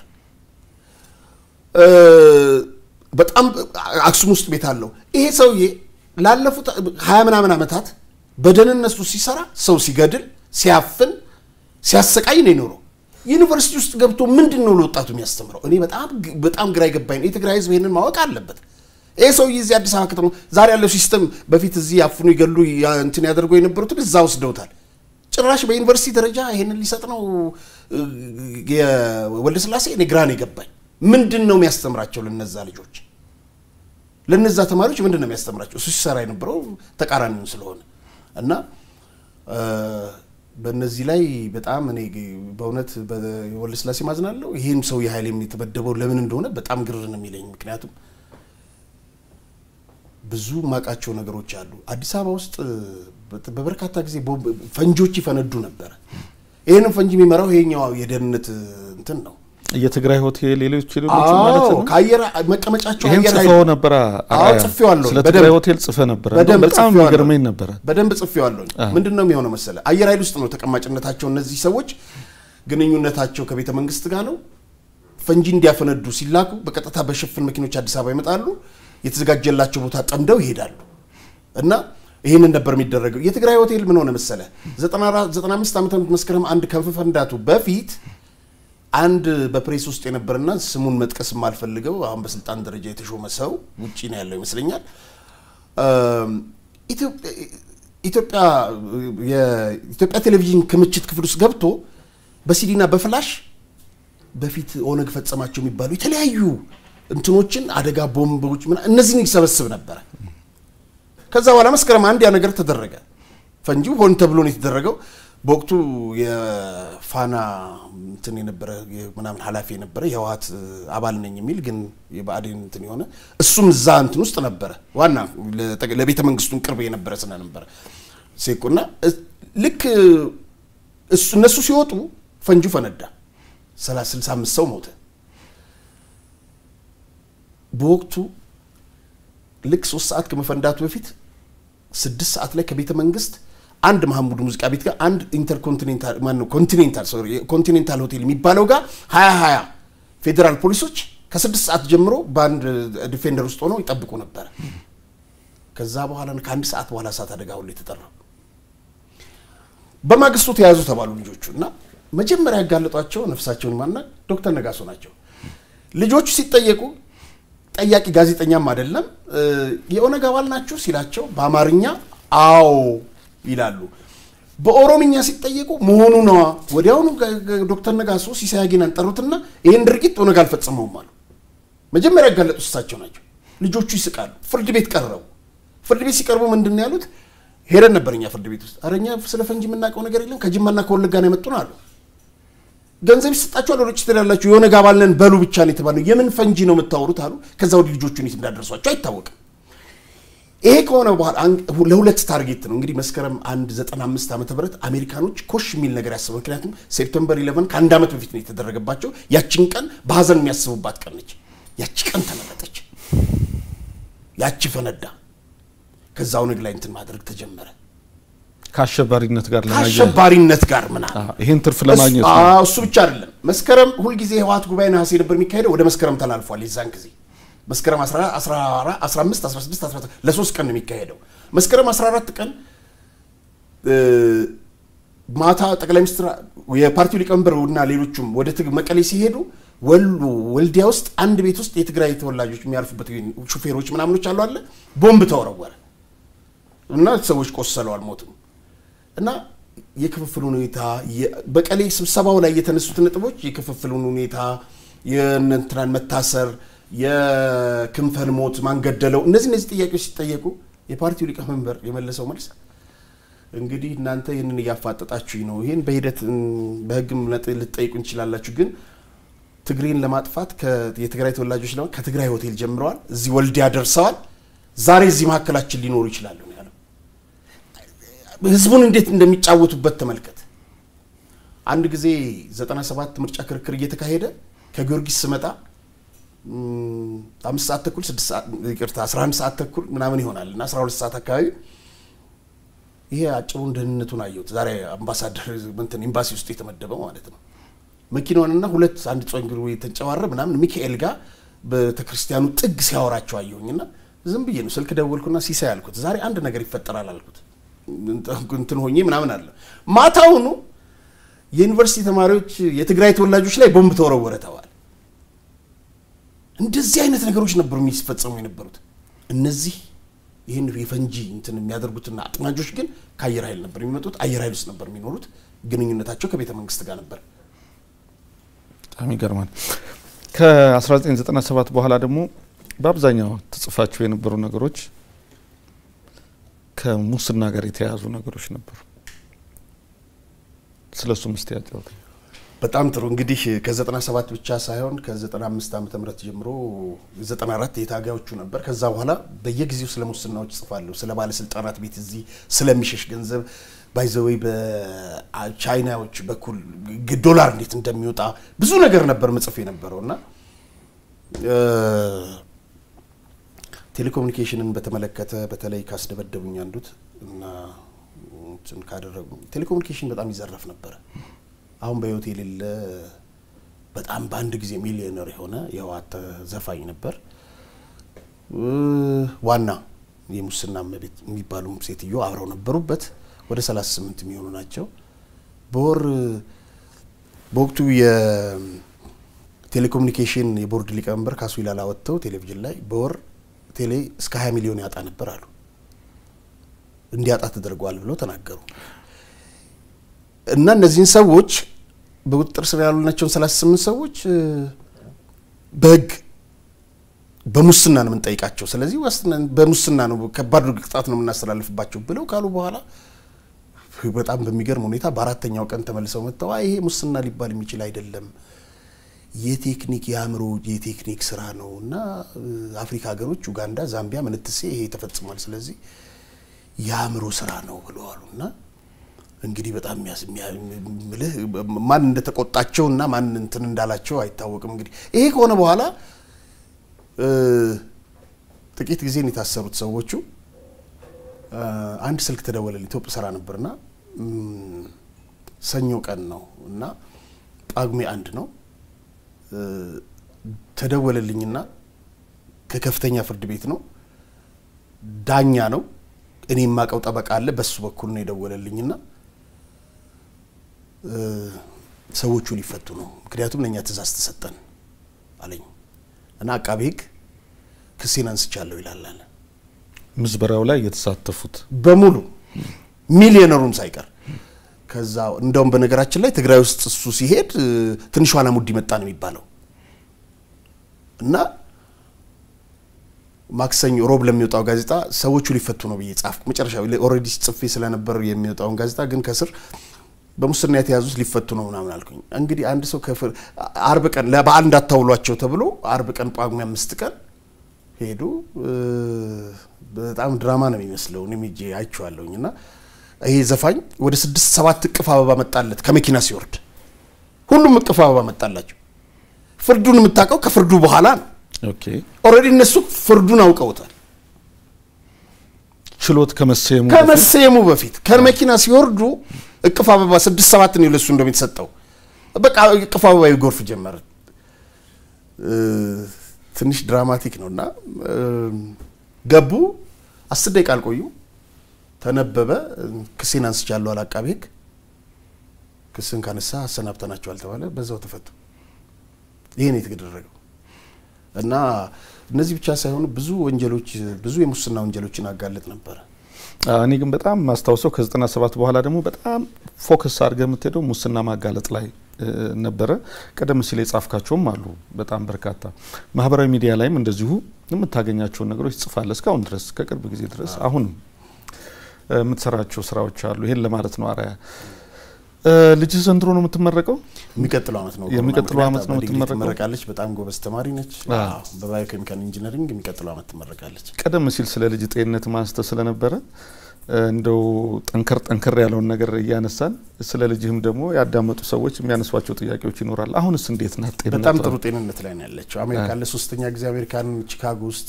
በጣም አክሱም ውስጥ ቤት አለው። ይሄ ሰውዬ ላለፉት ሀያ ምናምን ዓመታት በደህንነት ውስጥ ሲሰራ ሰው ሲገድል፣ ሲያፍን፣ ሲያሰቃይ ነው የኖረው። ዩኒቨርሲቲ ውስጥ ገብቶ ምንድን ነው ለወጣቱ የሚያስተምረው? እኔ በጣም በጣም ግራ የገባኝ ነው። የትግራይ ህዝብ ይህንን ማወቅ አለበት። ይህ ሰውዬ እዚህ አዲስ አበባ ከተማ ዛሬ ያለው ሲስተም በፊት እዚህ ያፍኑ ይገሉ እንትን ያደርጉ የነበሩትን እዛ ወስደውታል። ጭራሽ በዩኒቨርሲቲ ደረጃ ይህንን ሊሰጥ ነው ወልደ ስላሴ። እኔ ግራ ነው የገባኝ። ምንድን ነው የሚያስተምራቸው ለነዛ ልጆች ለነዛ ተማሪዎች ምንድን ነው የሚያስተምራቸው? እሱ ሲሰራ የነበረው ተቃራኒውን ስለሆነ እና በእነዚህ ላይ በጣም እኔ በእውነት ወልደ ስላሴ ማዝናለሁ። ይህም ሰው የኃይል የተመደበው ለምን እንደሆነ በጣም ግር ነው የሚለኝ። ምክንያቱም ብዙ ማቃቸው ነገሮች አሉ። አዲስ አበባ ውስጥ በበርካታ ጊዜ ፈንጂዎች ይፈነዱ ነበረ። ይህንም ፈንጂ የሚመራው ይሄኛው የደህንነት እንትን ነው የትግራይ ሆቴል ሌሎች ሌሎች ማለት ነው። ከአየር መቀመጫቸው ይህን አየር ጽፈው ነበረ። አዎ ጽፌዋለሁ። ስለ ትግራይ ሆቴል ጽፈ ነበረ። በደንብ በጣም ጽፌዋለሁ። የሚገርመኝ ነበረ። በደንብ ጽፌዋለሁ። ምንድን ነው የሚሆነው መሰለ አየር ኃይል ውስጥ ነው ተቀማጭነታቸው። እነዚህ ሰዎች ግንኙነታቸው ከቤተ መንግስት ጋር ነው። ፈንጂ እንዲያፈነዱ ሲላኩ በቀጥታ በሽፍን መኪኖች አዲስ አበባ ይመጣሉ። የተዘጋጀላቸው ቦታ ጠምደው ይሄዳሉ እና ይህንን ነበር የሚደረገው። የትግራይ ሆቴል ምን ሆነ መሰለ 95 ዓመተ ምህረት መስከረም አንድ ከመፈንዳቱ በፊት አንድ በፕሬስ ውስጥ የነበረና ስሙን መጥቀስ የማልፈልገው አሁን በስልጣን ደረጃ የተሾመ ሰው ውጭ ነው ያለው ይመስለኛል። ኢትዮጵያ የኢትዮጵያ ቴሌቪዥን ክምችት ክፍል ውስጥ ገብቶ በሲዲና በፍላሽ በፊት ኦነግ ፈጸማቸው የሚባሉ የተለያዩ እንትኖችን አደጋ ቦምቦች ምናምን እነዚህን ይሰበስብ ነበረ። ከዛ በኋላ መስከረም አንድ ያ ነገር ተደረገ። ፈንጂው ሆን ተብሎ ነው የተደረገው። በወቅቱ የፋና እንትን የነበረ ምናምን ኃላፊ የነበረ የህወሓት አባል ነኝ የሚል ግን የብአዴን እንትን የሆነ እሱም እዛ እንትን ውስጥ ነበረ። ዋና ለቤተ መንግስቱን ቅርብ የነበረ ስለነበረ ሴቁና ልክ እሱ እነሱ ሲወጡ ፈንጂው ፈነዳ። 65 ሰው ሞተ። በወቅቱ ልክ ሶስት ሰዓት ከመፈንዳቱ በፊት ስድስት ሰዓት ላይ ከቤተ መንግስት አንድ መሐሙድ ሙዚቃ ቤት ጋር አንድ ኢንተርኮንቲኔንታል ማነው ኮንቲኔንታል ሶሪ ኮንቲኔንታል ሆቴል የሚባለው ጋር ሀያ ሀያ ፌዴራል ፖሊሶች ከስድስት ሰዓት ጀምሮ በአንድ ዲፌንደር ውስጥ ሆነው ይጠብቁ ነበረ። ከዛ በኋላ ከአንድ ሰዓት በኋላ እሳት አደጋ ሁሉ የተጠራው በማግስቱ ተያዙ ተባሉ ልጆቹ እና መጀመሪያ ያጋለጧቸው ነፍሳቸውን ማና ዶክተር ነጋሶ ናቸው። ልጆቹ ሲጠየቁ ጠያቂ ጋዜጠኛም አይደለም የኦነግ አባል ናችሁ ሲላቸው በአማርኛ አዎ ይላሉ። በኦሮምኛ ሲጠየቁ መሆኑ ነዋ። ወዲያውኑ ዶክተር ነጋሶ ሲሳይ አጊናን ጠሩትና ይህን ድርጊት ኦነግ አልፈጸመውም አሉ። መጀመሪያ ያጋለጡት እሳቸው ናቸው። ልጆቹ ይስቃሉ። ፍርድ ቤት ቀረቡ። ፍርድ ቤት ሲቀርቡ ምንድን ነው ያሉት? ሄደን ነበር እኛ ፍርድ ቤት ውስጥ ኧረ እኛ ስለ ፈንጂ የምናውቀው ነገር የለም ከጅማና ከወለጋ ነው የመጡን አሉ። ገንዘብ ይሰጣችኋል፣ ወደ ውጭ ትሄዳላችሁ፣ የኦነግ አባል ነን በሉ ብቻ ነው የተባለው። የምን ፈንጂ ነው የምታወሩት አሉ። ከዛ ወዲህ ልጆቹን የት እንዳደረሷቸው አይታወቅም። ይሄ ከሆነ በኋላ ለሁለት ታርጌት ነው እንግዲህ መስከረም አንድ ዘጠና አምስት ዓመተ ምህረት አሜሪካኖች ኮሽ የሚል ነገር ያስበው። ምክንያቱም ሴፕተምበር ኢለቨን ከአንድ ዓመት በፊት ነው የተደረገባቸው። ያችን ቀን በሀዘን የሚያስቡባት ቀን ነች። ያቺ ቀን ተመረጠች። ያቺ ፈነዳ። ከዛ ኦነግ ላይ እንትን ማድረግ ተጀመረ። ከአሸባሪነት ጋር ለማያያዝ ከአሸባሪነት ጋር ምናምን ይህን ትርፍ ለማግኘት ነው። አዎ፣ እሱ ብቻ አይደለም። መስከረም ሁልጊዜ የህወሓት ጉባኤ ነሐሴ ነበር የሚካሄደው። ወደ መስከረም ተላልፏል። የዛን ጊዜ መስከረም 15 16 17 ለሶስት ቀን ነው የሚካሄደው። መስከረም 14 ቀን ማታ ጠቅላይ ሚኒስትር የፓርቲው ሊቀመንበር እና ሌሎቹም ወደ ትግ መቀሌ ሲሄዱ ወሎ ወልዲያ ውስጥ አንድ ቤት ውስጥ የትግራይ ተወላጆች የሚያርፉበት ሹፌሮች ምናምኖች አሉ አለ ቦምብ ተወረወረ እና ሰዎች ቆሰለው አልሞትም። እና የክፍፍሉን ሁኔታ በቀሌ ስብሰባው ላይ የተነሱት ነጥቦች የክፍፍሉን ሁኔታ የእነንትናን መታሰር የክንፈን ሞት ማን ገደለው እነዚህ እነዚህ ጥያቄዎች ሲጠየቁ የፓርቲው ሊቀመንበር የመለሰው መልስ እንግዲህ እናንተ ይህንን እያፋጠጣችሁኝ ነው ይህን በሂደት በህግም ልትጠይቁ እንችላላችሁ ግን ትግሬን ለማጥፋት የትግራይ ተወላጆች ለማ ከትግራይ ሆቴል ጀምረዋል እዚህ ወልዲያ ደርሰዋል ዛሬ እዚህ መካከላችን ሊኖሩ ይችላሉ ነው ያለው ህዝቡን እንዴት እንደሚጫወቱበት ተመልከት አንድ ጊዜ 97 ምርጫ ክርክር እየተካሄደ ከጊዮርጊስ ስመጣ አምስት ሰዓት ተኩል ስድስት ሰዓት ይቅርታ 11 ሰዓት ተኩል ምናምን ይሆናል እና 12 ሰዓት አካባቢ ይሄ አጭሩን ደህንነቱን አየሁት። ዛሬ አምባሳደር እንትን ኤምባሲ ውስጥ የተመደበው ማለት ነው። መኪናዋንና ሁለት አንድ ጸጉሩ የተንጨባረ ምናምን ሚካኤል ጋር ቤተክርስቲያኑ ጥግ ሲያወራቸው አየሁኝና ዝም ብዬ ነው ስልክ ደወልኩና ሲሳይ አልኩት፣ ዛሬ አንድ ነገር ይፈጠራል አልኩት። እንትን ሆኜ ምናምን አለ። ማታውኑ የዩኒቨርሲቲ ተማሪዎች የትግራይ ተወላጆች ላይ ቦምብ ተወረወረ ተባለ። እንደዚህ አይነት ነገሮች ነበሩ የሚፈጸሙ የነበሩት እነዚህ ይህን የፈንጂ እንትን የሚያደርጉትና አጥማጆች ግን ከአየር ኃይል ነበር የሚመጡት። አየር ኃይል ውስጥ ነበር የሚኖሩት። ግንኙነታቸው ከቤተ መንግስት ጋር ነበር። በጣም ይገርማል። ከ1997 በኋላ ደግሞ በአብዛኛው ተጽፋቸው የነበሩ ነገሮች ከሙስና ጋር የተያያዙ ነገሮች ነበሩ። ስለ እሱ ምስቲ ያጫወት። በጣም ጥሩ እንግዲህ ከ97 ብቻ ሳይሆን ከ95 ዓመተ ምህረት ጀምሮ 94 የታጋዮቹ ነበር። ከዛ በኋላ በየጊዜው ስለ ሙስናዎች ጽፋለሁ። ስለ ባለስልጣናት ቤት እዚህ ስለሚሸሽ ገንዘብ ባይዘወይ በቻይናዎች በኩል ዶላር እንዴት እንደሚወጣ ብዙ ነገር ነበር መጽፍ የነበረው እና ቴሌኮሙኒኬሽንን በተመለከተ በተለይ ካስደበደቡኝ አንዱት እና ካደረጉ ቴሌኮሙኒኬሽን በጣም ይዘረፍ ነበረ። አሁን በህይወት የሌለ በጣም በአንድ ጊዜ ሚሊዮነር የሆነ የህወሓት ዘፋኝ ነበር። ዋና የሙስና እመቤት የሚባሉ ሴትዮ አብረው ነበሩበት። ወደ 38 የሚሆኑ ናቸው። በወር በወቅቱ የቴሌኮሙኒኬሽን የቦርድ ሊቀመንበር ካሱ ይላላ ወጥተው ቴሌቪዥን ላይ በወር ቴሌ እስከ 20 ሚሊዮን ያጣ ነበር አሉ። እንዲያጣ ተደርጓል ብለው ተናገሩ። እና እነዚህን ሰዎች በቁጥጥር ስር ያሉናቸውን 38 ሰዎች በህግ በሙስና ነው የምንጠይቃቸው። ስለዚህ በሙስና ነው ከባድ ቅጣት ነው የምናስተላልፍባቸው ብለው ካሉ በኋላ በጣም በሚገርም ሁኔታ በአራተኛው ቀን ተመልሰው መጥተው ይሄ ሙስና ሊባል የሚችል አይደለም፣ የቴክኒክ የአእምሮ የቴክኒክ ስራ ነው እና አፍሪካ ሀገሮች ኡጋንዳ፣ ዛምቢያ፣ ምንትሴ ይሄ ተፈጽሟል። ስለዚህ የአእምሮ ስራ ነው ብለዋሉ እና እንግዲህ በጣም ምልህ ማን እንደተቆጣቸው እና ማን እንትን እንዳላቸው አይታወቅም። እንግዲህ ይሄ ከሆነ በኋላ ጥቂት ጊዜን የታሰሩት ሰዎቹ አንድ ስልክ ተደወለልኝ። ኢትዮጵያ ስራ ነበርና ሰኞ ቀን ነው እና ጳጉሜ አንድ ነው ተደወለልኝና ከከፍተኛ ፍርድ ቤት ነው ዳኛ ነው እኔ የማውቀው ጠበቃ አለ በሱ በኩል ነው የደወለልኝና ሰዎቹ ሊፈቱ ነው፣ ምክንያቱም ለእኛ ትእዛዝ ተሰጠን አለኝ እና አቃቤ ሕግ ክሴን አንስቻለሁ ይላል አለ። ምዝበራው ላይ የተሳተፉት በሙሉ ሚሊዮነሩም ሳይቀር ከዛ እንደውም በነገራችን ላይ ትግራይ ውስጥ እሱ ሲሄድ ትንሿ አላሙዲ መጣ ነው የሚባለው እና ማክሰኞ ሮብ ለሚወጣው ጋዜጣ ሰዎቹ ሊፈቱ ነው ብዬ ጻፍኩ። መጨረሻ ኦልሬዲ ጽፌ ስለነበር የሚወጣውን ጋዜጣ ግን ከስር በሙስና የተያዙት ሊፈቱ ነው ምናምን አልኩኝ። እንግዲህ አንድ ሰው አርብ ቀን ለበዓል እንዳታውሏቸው ተብሎ አርብ ቀን ጳጉሜ አምስት ቀን ሄዱ። በጣም ድራማ ነው የሚመስለው። እኔም ሄጄ አይቼዋለሁኝ እና ይሄ ዘፋኝ ወደ ስድስት ሰባት እቅፍ አበባ መጣለት ከመኪና ሲወርድ፣ ሁሉም እቅፍ አበባ መጣላቸው። ፍርዱን የምታውቀው ከፍርዱ በኋላ ነው። ኦልሬዲ እነሱ ፍርዱን አውቀውታል። ችሎት ከመሰየሙ ከመሰየሙ በፊት ከመኪና ሲወርዱ እቅፍ አበባ ስድስት ሰባት ነው ለሱ እንደሚተሰጠው በቃ እቅፍ አበባ ይጎርፍ ጀመረ። ትንሽ ድራማቲክ ነው እና ገቡ። አስር ደቂቃ አልቆዩም። ተነበበ። ክሴን አንስቻለሁ አለ አቃቤ ሕግ። ክስን ካነሳ አሰናብተናቸዋል ተባለ። በዛው ተፈቱ። ይሄን የተደረገው እና እነዚህ ብቻ ሳይሆኑ ብዙ ወንጀሎች ብዙ የሙስና ወንጀሎችን አጋለጥ ነበረ። እኔ ግን በጣም ማስታውሰው ከዘጠና ሰባት በኋላ ደግሞ በጣም ፎከስ አድርገህ የምትሄደው ሙስና ማጋለጥ ላይ ነበረ። ቀደም ሲል የጻፍካቸውም አሉ በጣም በርካታ። ማህበራዊ ሚዲያ ላይም እንደዚሁ የምታገኛቸውን ነገሮች ጽፋለህ እስካሁን ድረስ ከቅርብ ጊዜ ድረስ አሁንም የምትሰራቸው ስራዎች አሉ። ይሄን ለማለት ነው። አርአያ ልጅህ ዘንድሮ ነው የምትመረቀው? የሚቀጥለው ዓመት ነው። የሚቀጥለው ዓመት ነው በዲግሪ የምትመረቀው? ትመረቃለች። በጣም ጎበዝ ተማሪ ነች። አዎ። አዎ፣ በባዮኬሚካል ኢንጂነሪንግ የሚቀጥለው ዓመት ትመረቃለች። ቀደም ሲል ስለ ልጅ ጤንነት ማንስተ ስለነበረ እንደው ጠንከር ጠንከር ያለውን ነገር እያነሳን ስለ ልጅህም ደግሞ ያዳመጡ ሰዎች የሚያነሷቸው ጥያቄዎች ይኖራል። አሁንስ እንዴት ናት ጤንነቷ? በጣም ጥሩ ጤንነት ላይ ነው ያለችው። አሜሪካ ለሶስተኛ ጊዜ አሜሪካን ቺካጎ ውስጥ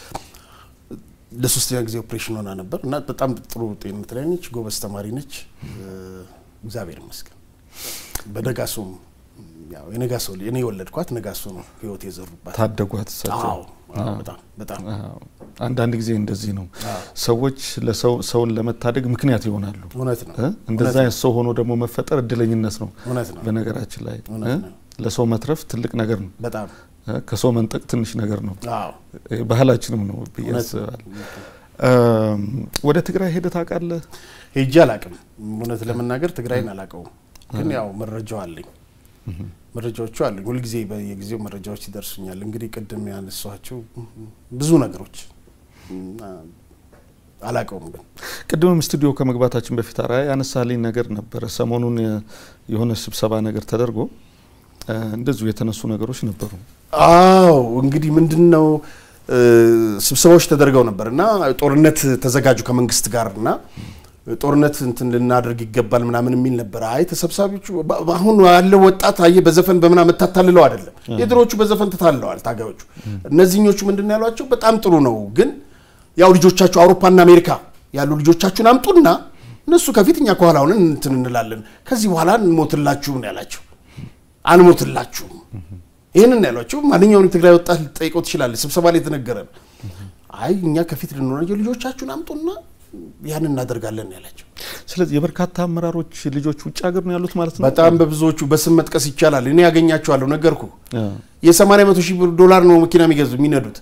ለሶስተኛ ጊዜ ኦፕሬሽን ሆና ነበር እና በጣም ጥሩ ጤንነት ላይ ነች። ጎበዝ ተማሪ ነች። እግዚአብሔር ይመስገን። በነጋሶም ያው የነጋሶ ልጅ እኔ የወለድኳት ነጋሶ ነው ህይወት የዘሩባት። ታደጓት እሳቸው። አዎ አዎ፣ በጣም በጣም አዎ። አንዳንድ ጊዜ እንደዚህ ነው። አዎ። ሰዎች ለሰው ሰውን ለመታደግ ምክንያት ይሆናሉ። እውነት ነው እ? እንደዛ አይነት ሰው ሆኖ ደግሞ መፈጠር እድለኝነት ነው። እውነት ነው በነገራችን ላይ እውነት እ? ነው። ለሰው መትረፍ ትልቅ ነገር ነው። በጣም እ? ከሰው መንጠቅ ትንሽ ነገር ነው። አዎ እ፣ ባህላችንም ነው ብዬ እውነት ነው። አስባለሁ። እም፣ ወደ ትግራይ ሄደህ ታውቃለህ? ሄጄ አላቅም። እውነት ለመናገር ትግራይን አላቀውም፣ ግን ያው መረጃው አለኝ መረጃዎቹ አሉኝ። ሁልጊዜ በየጊዜው መረጃዎች ይደርሱኛል። እንግዲህ ቅድም ያነሷቸው ብዙ ነገሮች እና አላቀውም ግን ቅድምም ስቱዲዮ ከመግባታችን በፊት አርአያ ያነሳልኝ ነገር ነበረ። ሰሞኑን የ- የሆነ ስብሰባ ነገር ተደርጎ እ፣ እንደዚሁ የተነሱ ነገሮች ነበሩ። አዎ እንግዲህ ምንድን ነው እ፣ ስብሰባዎች ተደርገው ነበር እና ጦርነት ተዘጋጁ ከመንግስት ጋር እና ጦርነት እንትን ልናደርግ ይገባል ምናምን የሚል ነበር። አይ ተሰብሳቢዎቹ በ- አሁን ያለው ወጣት አየ በዘፈን በምናምን የምታታልለው አይደለም። የድሮዎቹ በዘፈን ተታልለዋል ታጋዮቹ። እነዚህኞቹ ምንድን ነው ያሏቸው? በጣም ጥሩ ነው ግን ያው ልጆቻችሁ አውሮፓና አሜሪካ ያሉ ልጆቻችሁን አምጡና እነሱ ከፊት እኛ ከኋላ ሆነን እንትን እንላለን። ከዚህ በኋላ እንሞትላችሁ ነው ያላቸው። አንሞትላችሁም ይህንን ነው ያሏቸው። ማንኛውም የትግራይ ወጣት ልጠይቀው ትችላለህ። ስብሰባ ላይ የተነገረ ነው። አይ እኛ ከፊት ልንሆናቸው ልጆቻችሁን አምጡና ያን እናደርጋለን ነው ያላቸው። ስለዚህ የበርካታ አመራሮች ልጆች ውጭ ሀገር ነው ያሉት ማለት ነው። በጣም በብዙዎቹ በስም መጥቀስ ይቻላል። እኔ ያገኛቸዋለሁ፣ ነገርኩ። አ፣ የሰማንያ መቶ ሺህ ብር ዶላር ነው መኪና የሚገዙ የሚነዱት።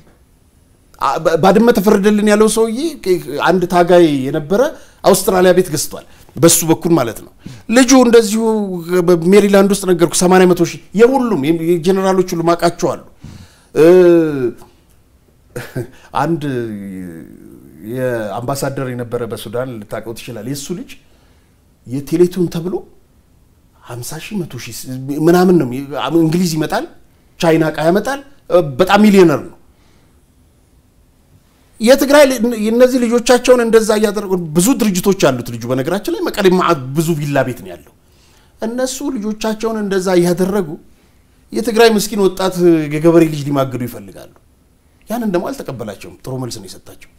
አ- በ- ባድመ ተፈረደልን ያለው ሰውዬ አንድ ታጋይ የነበረ አውስትራሊያ ቤት ገዝቷል። በሱ በኩል ማለት ነው። ልጁ እንደዚሁ በሜሪላንድ ውስጥ ነገርኩ 80 መቶ ሺህ የሁሉም የጀኔራሎች ሁሉ ማቃቸዋሉ። አንድ የአምባሳደር የነበረ በሱዳን ልታውቀው ትችላል። የእሱ ልጅ የቴሌቶን ተብሎ 50 ሺህ መቶ ሺህ ምናምን ነው። እንግሊዝ ይመጣል፣ ቻይና እቃ ያመጣል። በጣም ሚሊዮነር ነው። የትግራይ እነዚህ ልጆቻቸውን እንደዛ እያደረጉ ብዙ ድርጅቶች አሉት ልጁ። በነገራችን ላይ መቀሌ ማዕት ብዙ ቪላ ቤት ነው ያለው። እነሱ ልጆቻቸውን እንደዛ እያደረጉ የትግራይ ምስኪን ወጣት የገበሬ ልጅ ሊማግዱ ይፈልጋሉ። ያንን ደግሞ አልተቀበላቸውም። ጥሩ መልስ ነው የሰጣቸው።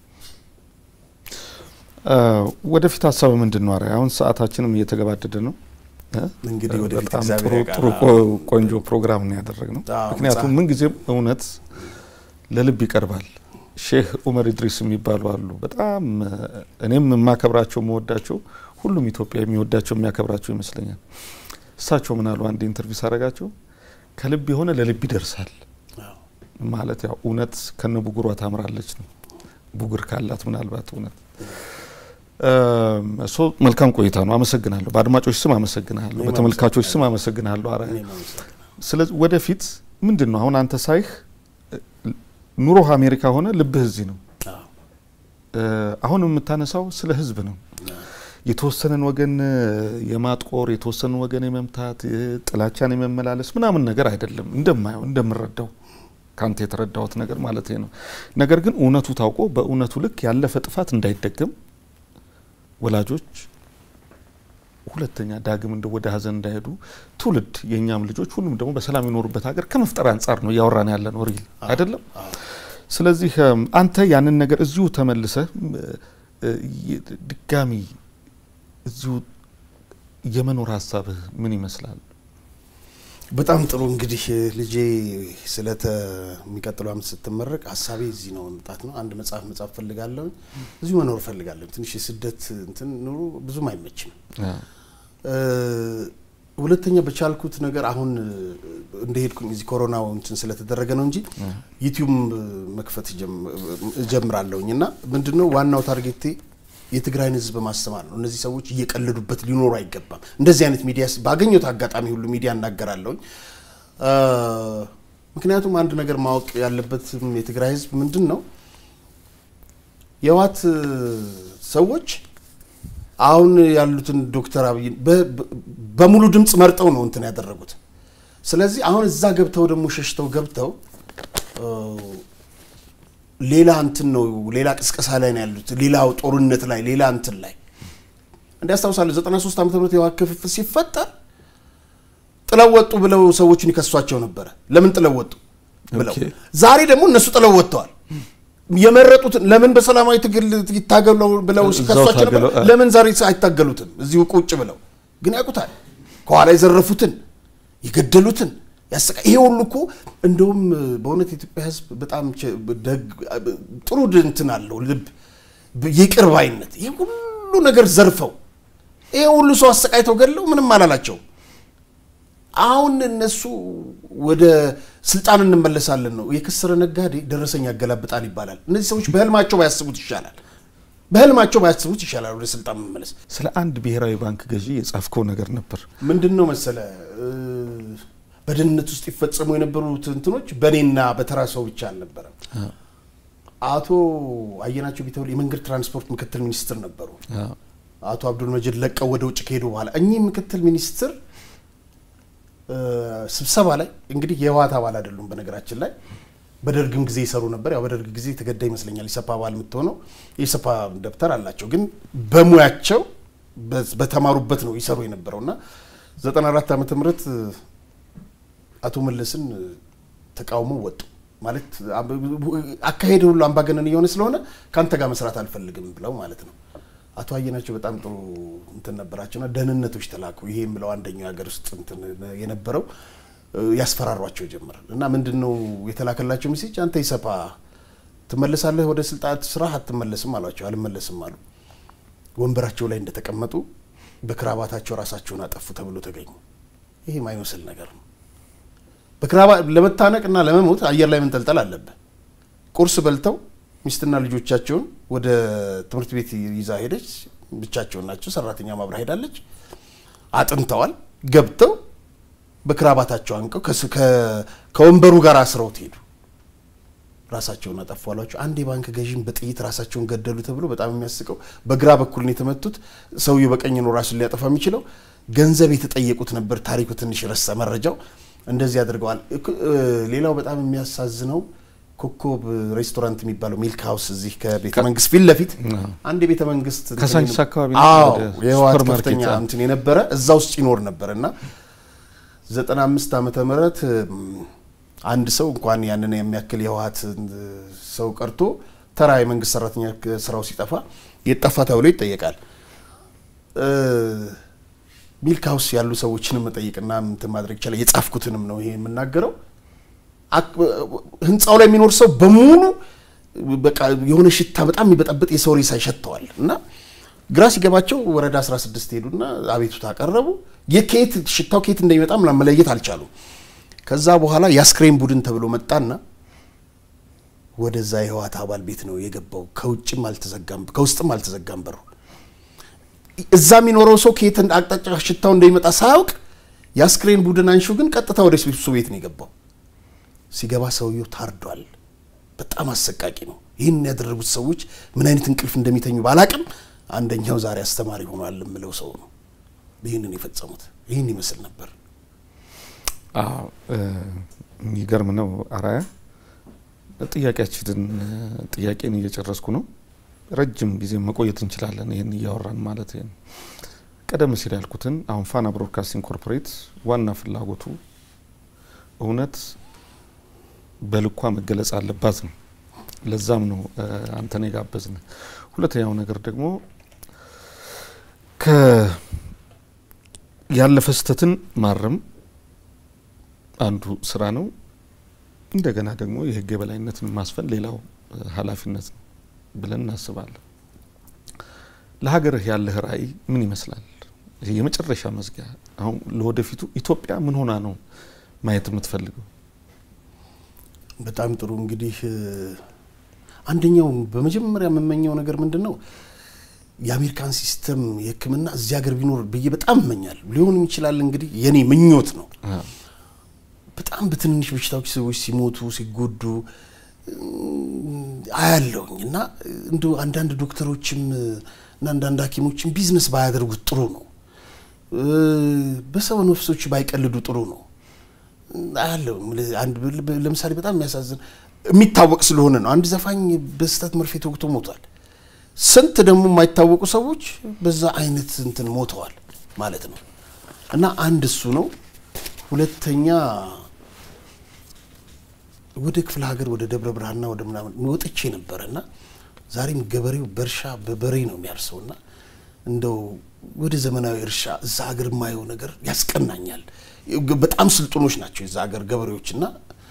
ወደፊት ሀሳብ ምንድን ነው? አሁን ሰዓታችንም እየተገባደደ ነው። እንግዲህ ወደፊት በጣም እግዚአብሔር ጥሩ ያውቃል። ጥሩ ቆንጆ ፕሮግራም ነው ያደረግነው። አዎ፣ ምክንያቱም መጽሐፍ- ምንጊዜም እውነት ለልብ ይቀርባል። ሼህ ኡመር ኢድሪስ የሚባሉ አሉ። በጣም እ፣ እኔም የማከብራቸው የምወዳቸው፣ ሁሉም ኢትዮጵያ የሚወዳቸው የሚያከብራቸው ይመስለኛል። እሳቸው ምን አሉ? አንድ ኢንተርቪው ሳረጋቸው ከልብ የሆነ ለልብ ይደርሳል አዎ። ማለት ያው እውነት ከነ ቡጉሯ ታምራለች ነው። ቡጉር ካላት ምናልባት እውነት ሶ መልካም ቆይታ ነው። አመሰግናለሁ። በአድማጮች ስም አመሰግናለሁ። እኔም በተመልካቾች ስም አመሰግናለሁ። አርአያ እኔም አመሰግናለሁ። ስለዚህ ወደፊት ምንድን ነው አሁን አንተ ሳይህ ኑሮህ አሜሪካ ሆነ ልብህ እዚህ ነው። አዎ። እ፣ አሁን የምታነሳው ስለ ህዝብ ነው። የተወሰነን ወገን እ፣ የማጥቆር የተወሰነን ወገን የመምታት እ፣ ጥላቻን የመመላለስ ምናምን ነገር አይደለም። እንደማየው እንደምረዳው ከአንተ የተረዳሁት ነገር ማለት ነው። ነገር ግን እውነቱ ታውቆ በእውነቱ ልክ ያለፈ ጥፋት እንዳይደገም ወላጆች ሁለተኛ ዳግም እንደ ወደ ሀዘን እንዳይሄዱ ትውልድ የእኛም ልጆች ሁሉም ደግሞ በሰላም የኖሩበት ሀገር ከመፍጠር አንጻር ነው እያወራን ያለ ነው ሪል አይደለም። አዎ። ስለዚህ እም፣ አንተ ያንን ነገር እዚሁ ተመልሰህ እም፣ እ፣ ይ- ድጋሚ እዚሁ የመኖር ሀሳብህ ምን ይመስላል? በጣም ጥሩ እንግዲህ ልጄ ስለተ የሚቀጥለው ዓመት ስትመረቅ ሀሳቤ እዚህ ነው መምጣት ነው። አንድ መጽሐፍ መጽሐፍ ፈልጋለሁ። እዚሁ መኖር ፈልጋለሁ። ትንሽ የስደት እንትን ኑሮ ብዙም አይመችም። እ፣ ሁለተኛ በቻልኩት ነገር አሁን እንደሄድኩኝ እዚህ ኮሮናው እንትን ስለተደረገ ነው እንጂ ዩቲዩብ መክፈት እጀም- እጀምራለሁኝ እና ምንድነው ዋናው ታርጌቴ የትግራይን ህዝብ ማስተማር ነው። እነዚህ ሰዎች እየቀለዱበት ሊኖሩ አይገባም። እንደዚህ አይነት ሚዲያ ባገኘሁት አጋጣሚ ሁሉ ሚዲያ እናገራለሁኝ። ምክንያቱም አንድ ነገር ማወቅ ያለበትም የትግራይ ህዝብ ምንድን ነው የህወሓት ሰዎች አሁን ያሉትን ዶክተር አብይ በሙሉ ድምፅ መርጠው ነው እንትን ያደረጉት። ስለዚህ አሁን እዛ ገብተው ደግሞ ሸሽተው ገብተው ሌላ እንትን ነው ሌላ ቅስቀሳ ላይ ነው ያሉት፣ ሌላው ጦርነት ላይ ሌላ እንትን ላይ እንዲያስታውሳለሁ 93 ዓመተ ምህረት የህወሓት ክፍፍል ሲፈጠር ጥለው ወጡ ብለው ሰዎችን ይከሷቸው ነበረ። ለምን ጥለው ወጡ ብለው ዛሬ ደግሞ እነሱ ጥለው ወጥተዋል። የመረጡትን ለምን በሰላማዊ ትግል ይታገሉ ብለው ሲከሷቸው ነበር። ለምን ዛሬ አይታገሉትም? እዚሁ ቁጭ ብለው ግን ያውቁታል። ከኋላ የዘረፉትን የገደሉትን ያሰቃ ይሄ ሁሉ እኮ እንደውም በእውነት የኢትዮጵያ ሕዝብ በጣም ጥሩ እንትን አለው ልብ፣ ይቅር ባይነት ይሄ ሁሉ ነገር ዘርፈው ይሄ ሁሉ ሰው አሰቃይተው ገድለው ምንም አላላቸው። አሁን እነሱ ወደ ስልጣን እንመለሳለን ነው። የከሰረ ነጋዴ ደረሰኝ ያገላብጣል ይባላል። እነዚህ ሰዎች በህልማቸው ባያስቡት ይሻላል። በህልማቸው ባያስቡት ይሻላል ወደ ስልጣን መመለስ። ስለ አንድ ብሔራዊ ባንክ ገዢ የጻፍከው ነገር ነበር። ምንድን ነው መሰለ በደህንነት ውስጥ ይፈጸሙ የነበሩት እንትኖች በእኔና በተራ ሰው ብቻ አልነበረም። አቶ አየናቸው ቢተውል የመንገድ ትራንስፖርት ምክትል ሚኒስትር ነበሩ። አቶ አብዱል መጂድ ለቀው ወደ ውጭ ከሄዱ በኋላ እኚህ ምክትል ሚኒስትር ስብሰባ ላይ እንግዲህ የህወሓት አባል አይደሉም። በነገራችን ላይ በደርግም ጊዜ ይሰሩ ነበር። ያው በደርግ ጊዜ የተገዳ ይመስለኛል ኢሰፓ አባል የምትሆነው የኢሰፓ ደብተር አላቸው። ግን በሙያቸው በተማሩበት ነው ይሰሩ የነበረው እና 94 ዓመተ ምህረት አቶ መለስን ተቃውሞ ወጡ። ማለት አካሄድ ሁሉ አምባገነን እየሆነ ስለሆነ ከአንተ ጋር መስራት አልፈልግም ብለው ማለት ነው። አቶ አየናቸው በጣም ጥሩ እንትን ነበራቸውና ደህንነቶች ተላኩ። ይሄ የምለው አንደኛው ሀገር ውስጥ እንትን የነበረው ያስፈራሯቸው ጀመር እና ምንድን ነው የተላከላቸው ሜሴጅ አንተ ኢሰፓ ትመለሳለህ ወደ ስልጣን ስራ አትመለስም አሏቸው። አልመለስም አሉ። ወንበራቸው ላይ እንደተቀመጡ በክራባታቸው ራሳቸውን አጠፉ ተብሎ ተገኙ። ይሄ ማይመስል ነገር ነው። በክራባ ለመታነቅ እና ለመሞት አየር ላይ መንጠልጠል አለብህ። ቁርስ በልተው ሚስትና ልጆቻቸውን ወደ ትምህርት ቤት ይዛ ሄደች። ብቻቸውን ናቸው። ሰራተኛ ማብራ ሄዳለች። አጥንተዋል። ገብተው በክራባታቸው አንቀው ከወንበሩ ጋር አስረውት ሄዱ። ራሳቸውን አጠፉ አሏቸው። አንድ የባንክ ገዢም በጥይት ራሳቸውን ገደሉ ተብሎ በጣም የሚያስቀው በግራ በኩል ነው የተመቱት። ሰውየው በቀኝ ነው ራሱን ሊያጠፋ የሚችለው። ገንዘብ የተጠየቁት ነበር። ታሪኩ ትንሽ ረሳ መረጃው። እንደዚህ አድርገዋል። ሌላው በጣም የሚያሳዝነው ኮከብ ሬስቶራንት የሚባለው ሚልክ ሀውስ እዚህ ከቤተ መንግስት ፊት ለፊት አንድ የቤተ መንግስት ከሳንቺስ አካባቢ የህወሓት ከፍተኛ እንትን የነበረ እዛ ውስጥ ይኖር ነበር እና ዘጠና አምስት ዓመተ ምህረት አንድ ሰው እንኳን ያንን የሚያክል የህወሓት ሰው ቀርቶ ተራ የመንግስት ሰራተኛ ስራው ሲጠፋ የጠፋ ተብሎ ይጠየቃል። ሚልክ ሀውስ ያሉ ሰዎችንም መጠየቅና እንትን ማድረግ ይቻላል። የጻፍኩትንም ነው ይሄ የምናገረው። ህንፃው ላይ የሚኖር ሰው በሙሉ በቃ የሆነ ሽታ በጣም የሚበጠብጥ የሰው ሬሳ ይሸተዋል እና ግራ ሲገባቸው ወረዳ 16 ሄዱና አቤቱታ አቀረቡ። የከየት ሽታው ከየት እንደሚመጣ ምናምን መለየት አልቻሉም። ከዛ በኋላ የአስክሬን ቡድን ተብሎ መጣና ወደዛ የህወሓት አባል ቤት ነው የገባው። ከውጭም አልተዘጋም ከውስጥም አልተዘጋም በሩ። እዛ የሚኖረው ሰው ከየት አቅጣጫ ሽታው እንደሚመጣ ሳያውቅ የአስክሬን ቡድን አንሹ ግን ቀጥታ ወደ እሱ ቤት ነው የገባው። ሲገባ ሰውየው ታርዷል። በጣም አሰቃቂ ነው። ይህን ያደረጉት ሰዎች ምን አይነት እንቅልፍ እንደሚተኙ ባላቅም አንደኛው ዛሬ አስተማሪ ሆኗል የምለው ሰው ነው ይህንን የፈጸሙት። ይህን ይመስል ነበር። የሚገርም ነው። አራያ ጥያቄያችንን ጥያቄን እየጨረስኩ ነው። ረጅም ጊዜ መቆየት እንችላለን ይህን እያወራን ማለት ነው። ቀደም ሲል ያልኩትን አሁን ፋና ብሮድካስቲንግ ኮርፖሬት ዋና ፍላጎቱ እውነት በልኳ መገለጽ አለባት ነው። ለዛም ነው አንተን የጋበዝን። ሁለተኛው ነገር ደግሞ ያለፈ ስህተትን ማረም አንዱ ስራ ነው። እንደገና ደግሞ የህግ የበላይነትን ማስፈን ሌላው ኃላፊነት ነው ብለን እናስባለን። ለሀገርህ ያለህ ራዕይ ምን ይመስላል? ይሄ የመጨረሻ መዝጊያ አሁን ለወደፊቱ ኢትዮጵያ ምን ሆና ነው ማየት የምትፈልገው? በጣም ጥሩ እንግዲህ አንደኛው በመጀመሪያ የምመኘው ነገር ምንድን ነው የአሜሪካን ሲስተም የሕክምና እዚህ ሀገር ቢኖር ብዬ በጣም እመኛለሁ። ሊሆንም ይችላል እንግዲህ የኔ ምኞት ነው። በጣም በትንንሽ በሽታዎች ሰዎች ሲሞቱ ሲጎዱ አያለውኝ እና እንደ አንዳንድ ዶክተሮችም እና አንዳንድ ሐኪሞችም ቢዝነስ ባያደርጉት ጥሩ ነው። በሰው ነፍሶች ባይቀልዱ ጥሩ ነው አያለው። ለምሳሌ በጣም የሚያሳዝን የሚታወቅ ስለሆነ ነው። አንድ ዘፋኝ በስህተት መርፌ ተወግቶ ሞቷል። ስንት ደግሞ የማይታወቁ ሰዎች በዛ አይነት እንትን ሞተዋል ማለት ነው እና አንድ እሱ ነው። ሁለተኛ ወደ ክፍለ ሀገር ወደ ደብረ ብርሃንና ወደ ምናምን ወጥቼ ነበረ እና ዛሬም ገበሬው በእርሻ በበሬ ነው የሚያርሰው እና እንደው ወደ ዘመናዊ እርሻ እዛ ሀገር የማየው ነገር ያስቀናኛል። በጣም ስልጡኖች ናቸው የዛ ሀገር ገበሬዎች እና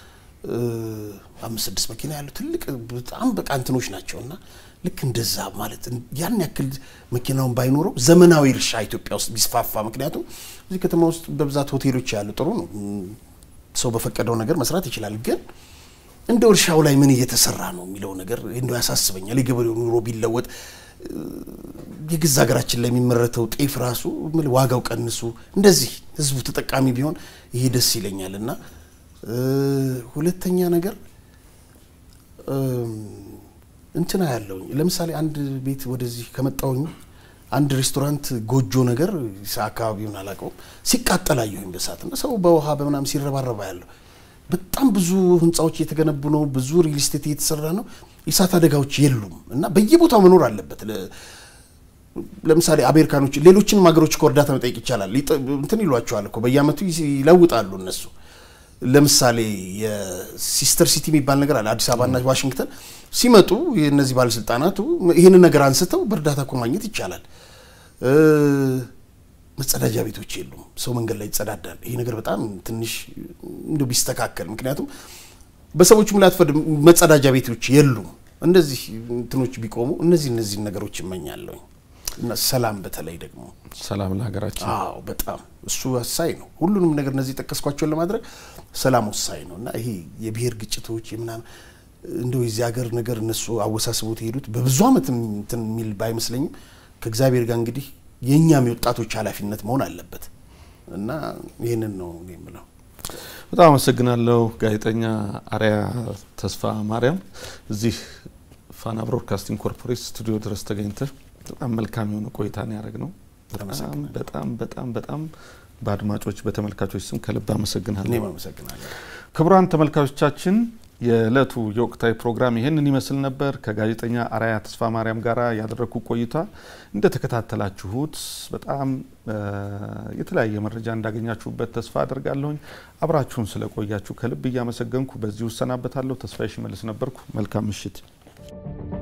አምስት ስድስት መኪና ያለው ትልቅ በጣም በቃ እንትኖች ናቸው እና ልክ እንደዛ ማለት ያን ያክል መኪናውን ባይኖረው ዘመናዊ እርሻ ኢትዮጵያ ውስጥ ቢስፋፋ፣ ምክንያቱም እዚህ ከተማ ውስጥ በብዛት ሆቴሎች ያሉ ጥሩ ነው፣ ሰው በፈቀደው ነገር መስራት ይችላል። ግን እንደ እርሻው ላይ ምን እየተሰራ ነው የሚለው ነገር እንደው ያሳስበኛል። የገበሬው ኑሮ ቢለወጥ የገዛ ሀገራችን ላይ የሚመረተው ጤፍ ራሱ ዋጋው ቀንሱ እንደዚህ ህዝቡ ተጠቃሚ ቢሆን ይሄ ደስ ይለኛል እና ሁለተኛ ነገር እንትና ያለውኝ ለምሳሌ አንድ ቤት ወደዚህ ከመጣውኝ አንድ ሬስቶራንት ጎጆ ነገር አካባቢውን አላውቀውም ሲቃጠል አየሁኝ በሳት እና ሰው በውሃ በምናም ሲረባረባ ያለው በጣም ብዙ ህንፃዎች እየተገነቡ ነው። ብዙ ሪል ስቴት እየተሰራ ነው። የእሳት አደጋዎች የሉም እና በየቦታው መኖር አለበት። ለምሳሌ አሜሪካኖች፣ ሌሎችንም ሀገሮች እኮ እርዳታ መጠየቅ ይቻላል። እንትን ይሏቸዋል እኮ በየአመቱ ይለውጣሉ እነሱ። ለምሳሌ የሲስተር ሲቲ የሚባል ነገር አለ አዲስ አበባና ዋሽንግተን ሲመጡ እነዚህ ባለስልጣናቱ ይህንን ነገር አንስተው በእርዳታ እኮ ማግኘት ይቻላል። መጸዳጃ ቤቶች የሉም። ሰው መንገድ ላይ ይጸዳዳል። ይሄ ነገር በጣም ትንሽ እንደ ቢስተካከል፣ ምክንያቱም በሰዎቹም ላይ አትፈርድም። መጸዳጃ ቤቶች የሉም። እንደዚህ እንትኖች ቢቆሙ እነዚህ እነዚህ ነገሮች እመኛለሁኝ እና ሰላም፣ በተለይ ደግሞ ሰላም ለሀገራችን። አዎ በጣም እሱ ወሳኝ ነው። ሁሉንም ነገር እነዚህ ጠቀስኳቸውን ለማድረግ ሰላም ወሳኝ ነው እና ይሄ የብሔር ግጭቶች የምናምን እንደው የዚህ ሀገር ነገር እነሱ አወሳስቦት የሄዱት በብዙ ዓመት እንትን የሚል ባይመስለኝም ከእግዚአብሔር ጋር እንግዲህ የእኛም የወጣቶች ኃላፊነት መሆን አለበት እና ይህንን ነው የምለው። በጣም አመሰግናለሁ ጋዜጠኛ አርያ ተስፋ ማርያም እዚህ ፋና ብሮድካስቲንግ ኮርፖሬት ስቱዲዮ ድረስ ተገኝተህ በጣም መልካም የሆነ ቆይታ ነው ያደረግ ነው። በጣም በጣም በጣም በጣም በአድማጮች በተመልካቾች ስም ከልብ አመሰግናለሁ። እኔም አመሰግናለሁ። ክቡራን ተመልካቾቻችን የዕለቱ የወቅታዊ ፕሮግራም ይህንን ይመስል ነበር። ከጋዜጠኛ አርያ ተስፋ ማርያም ጋር ያደረግኩ ቆይታ እንደተከታተላችሁት በጣም የተለያየ መረጃ እንዳገኛችሁበት ተስፋ አድርጋለሁኝ። አብራችሁን ስለቆያችሁ ከልብ እያመሰገንኩ በዚሁ እሰናበታለሁ። ተስፋዬ ሽመልስ ነበርኩ። መልካም ምሽት።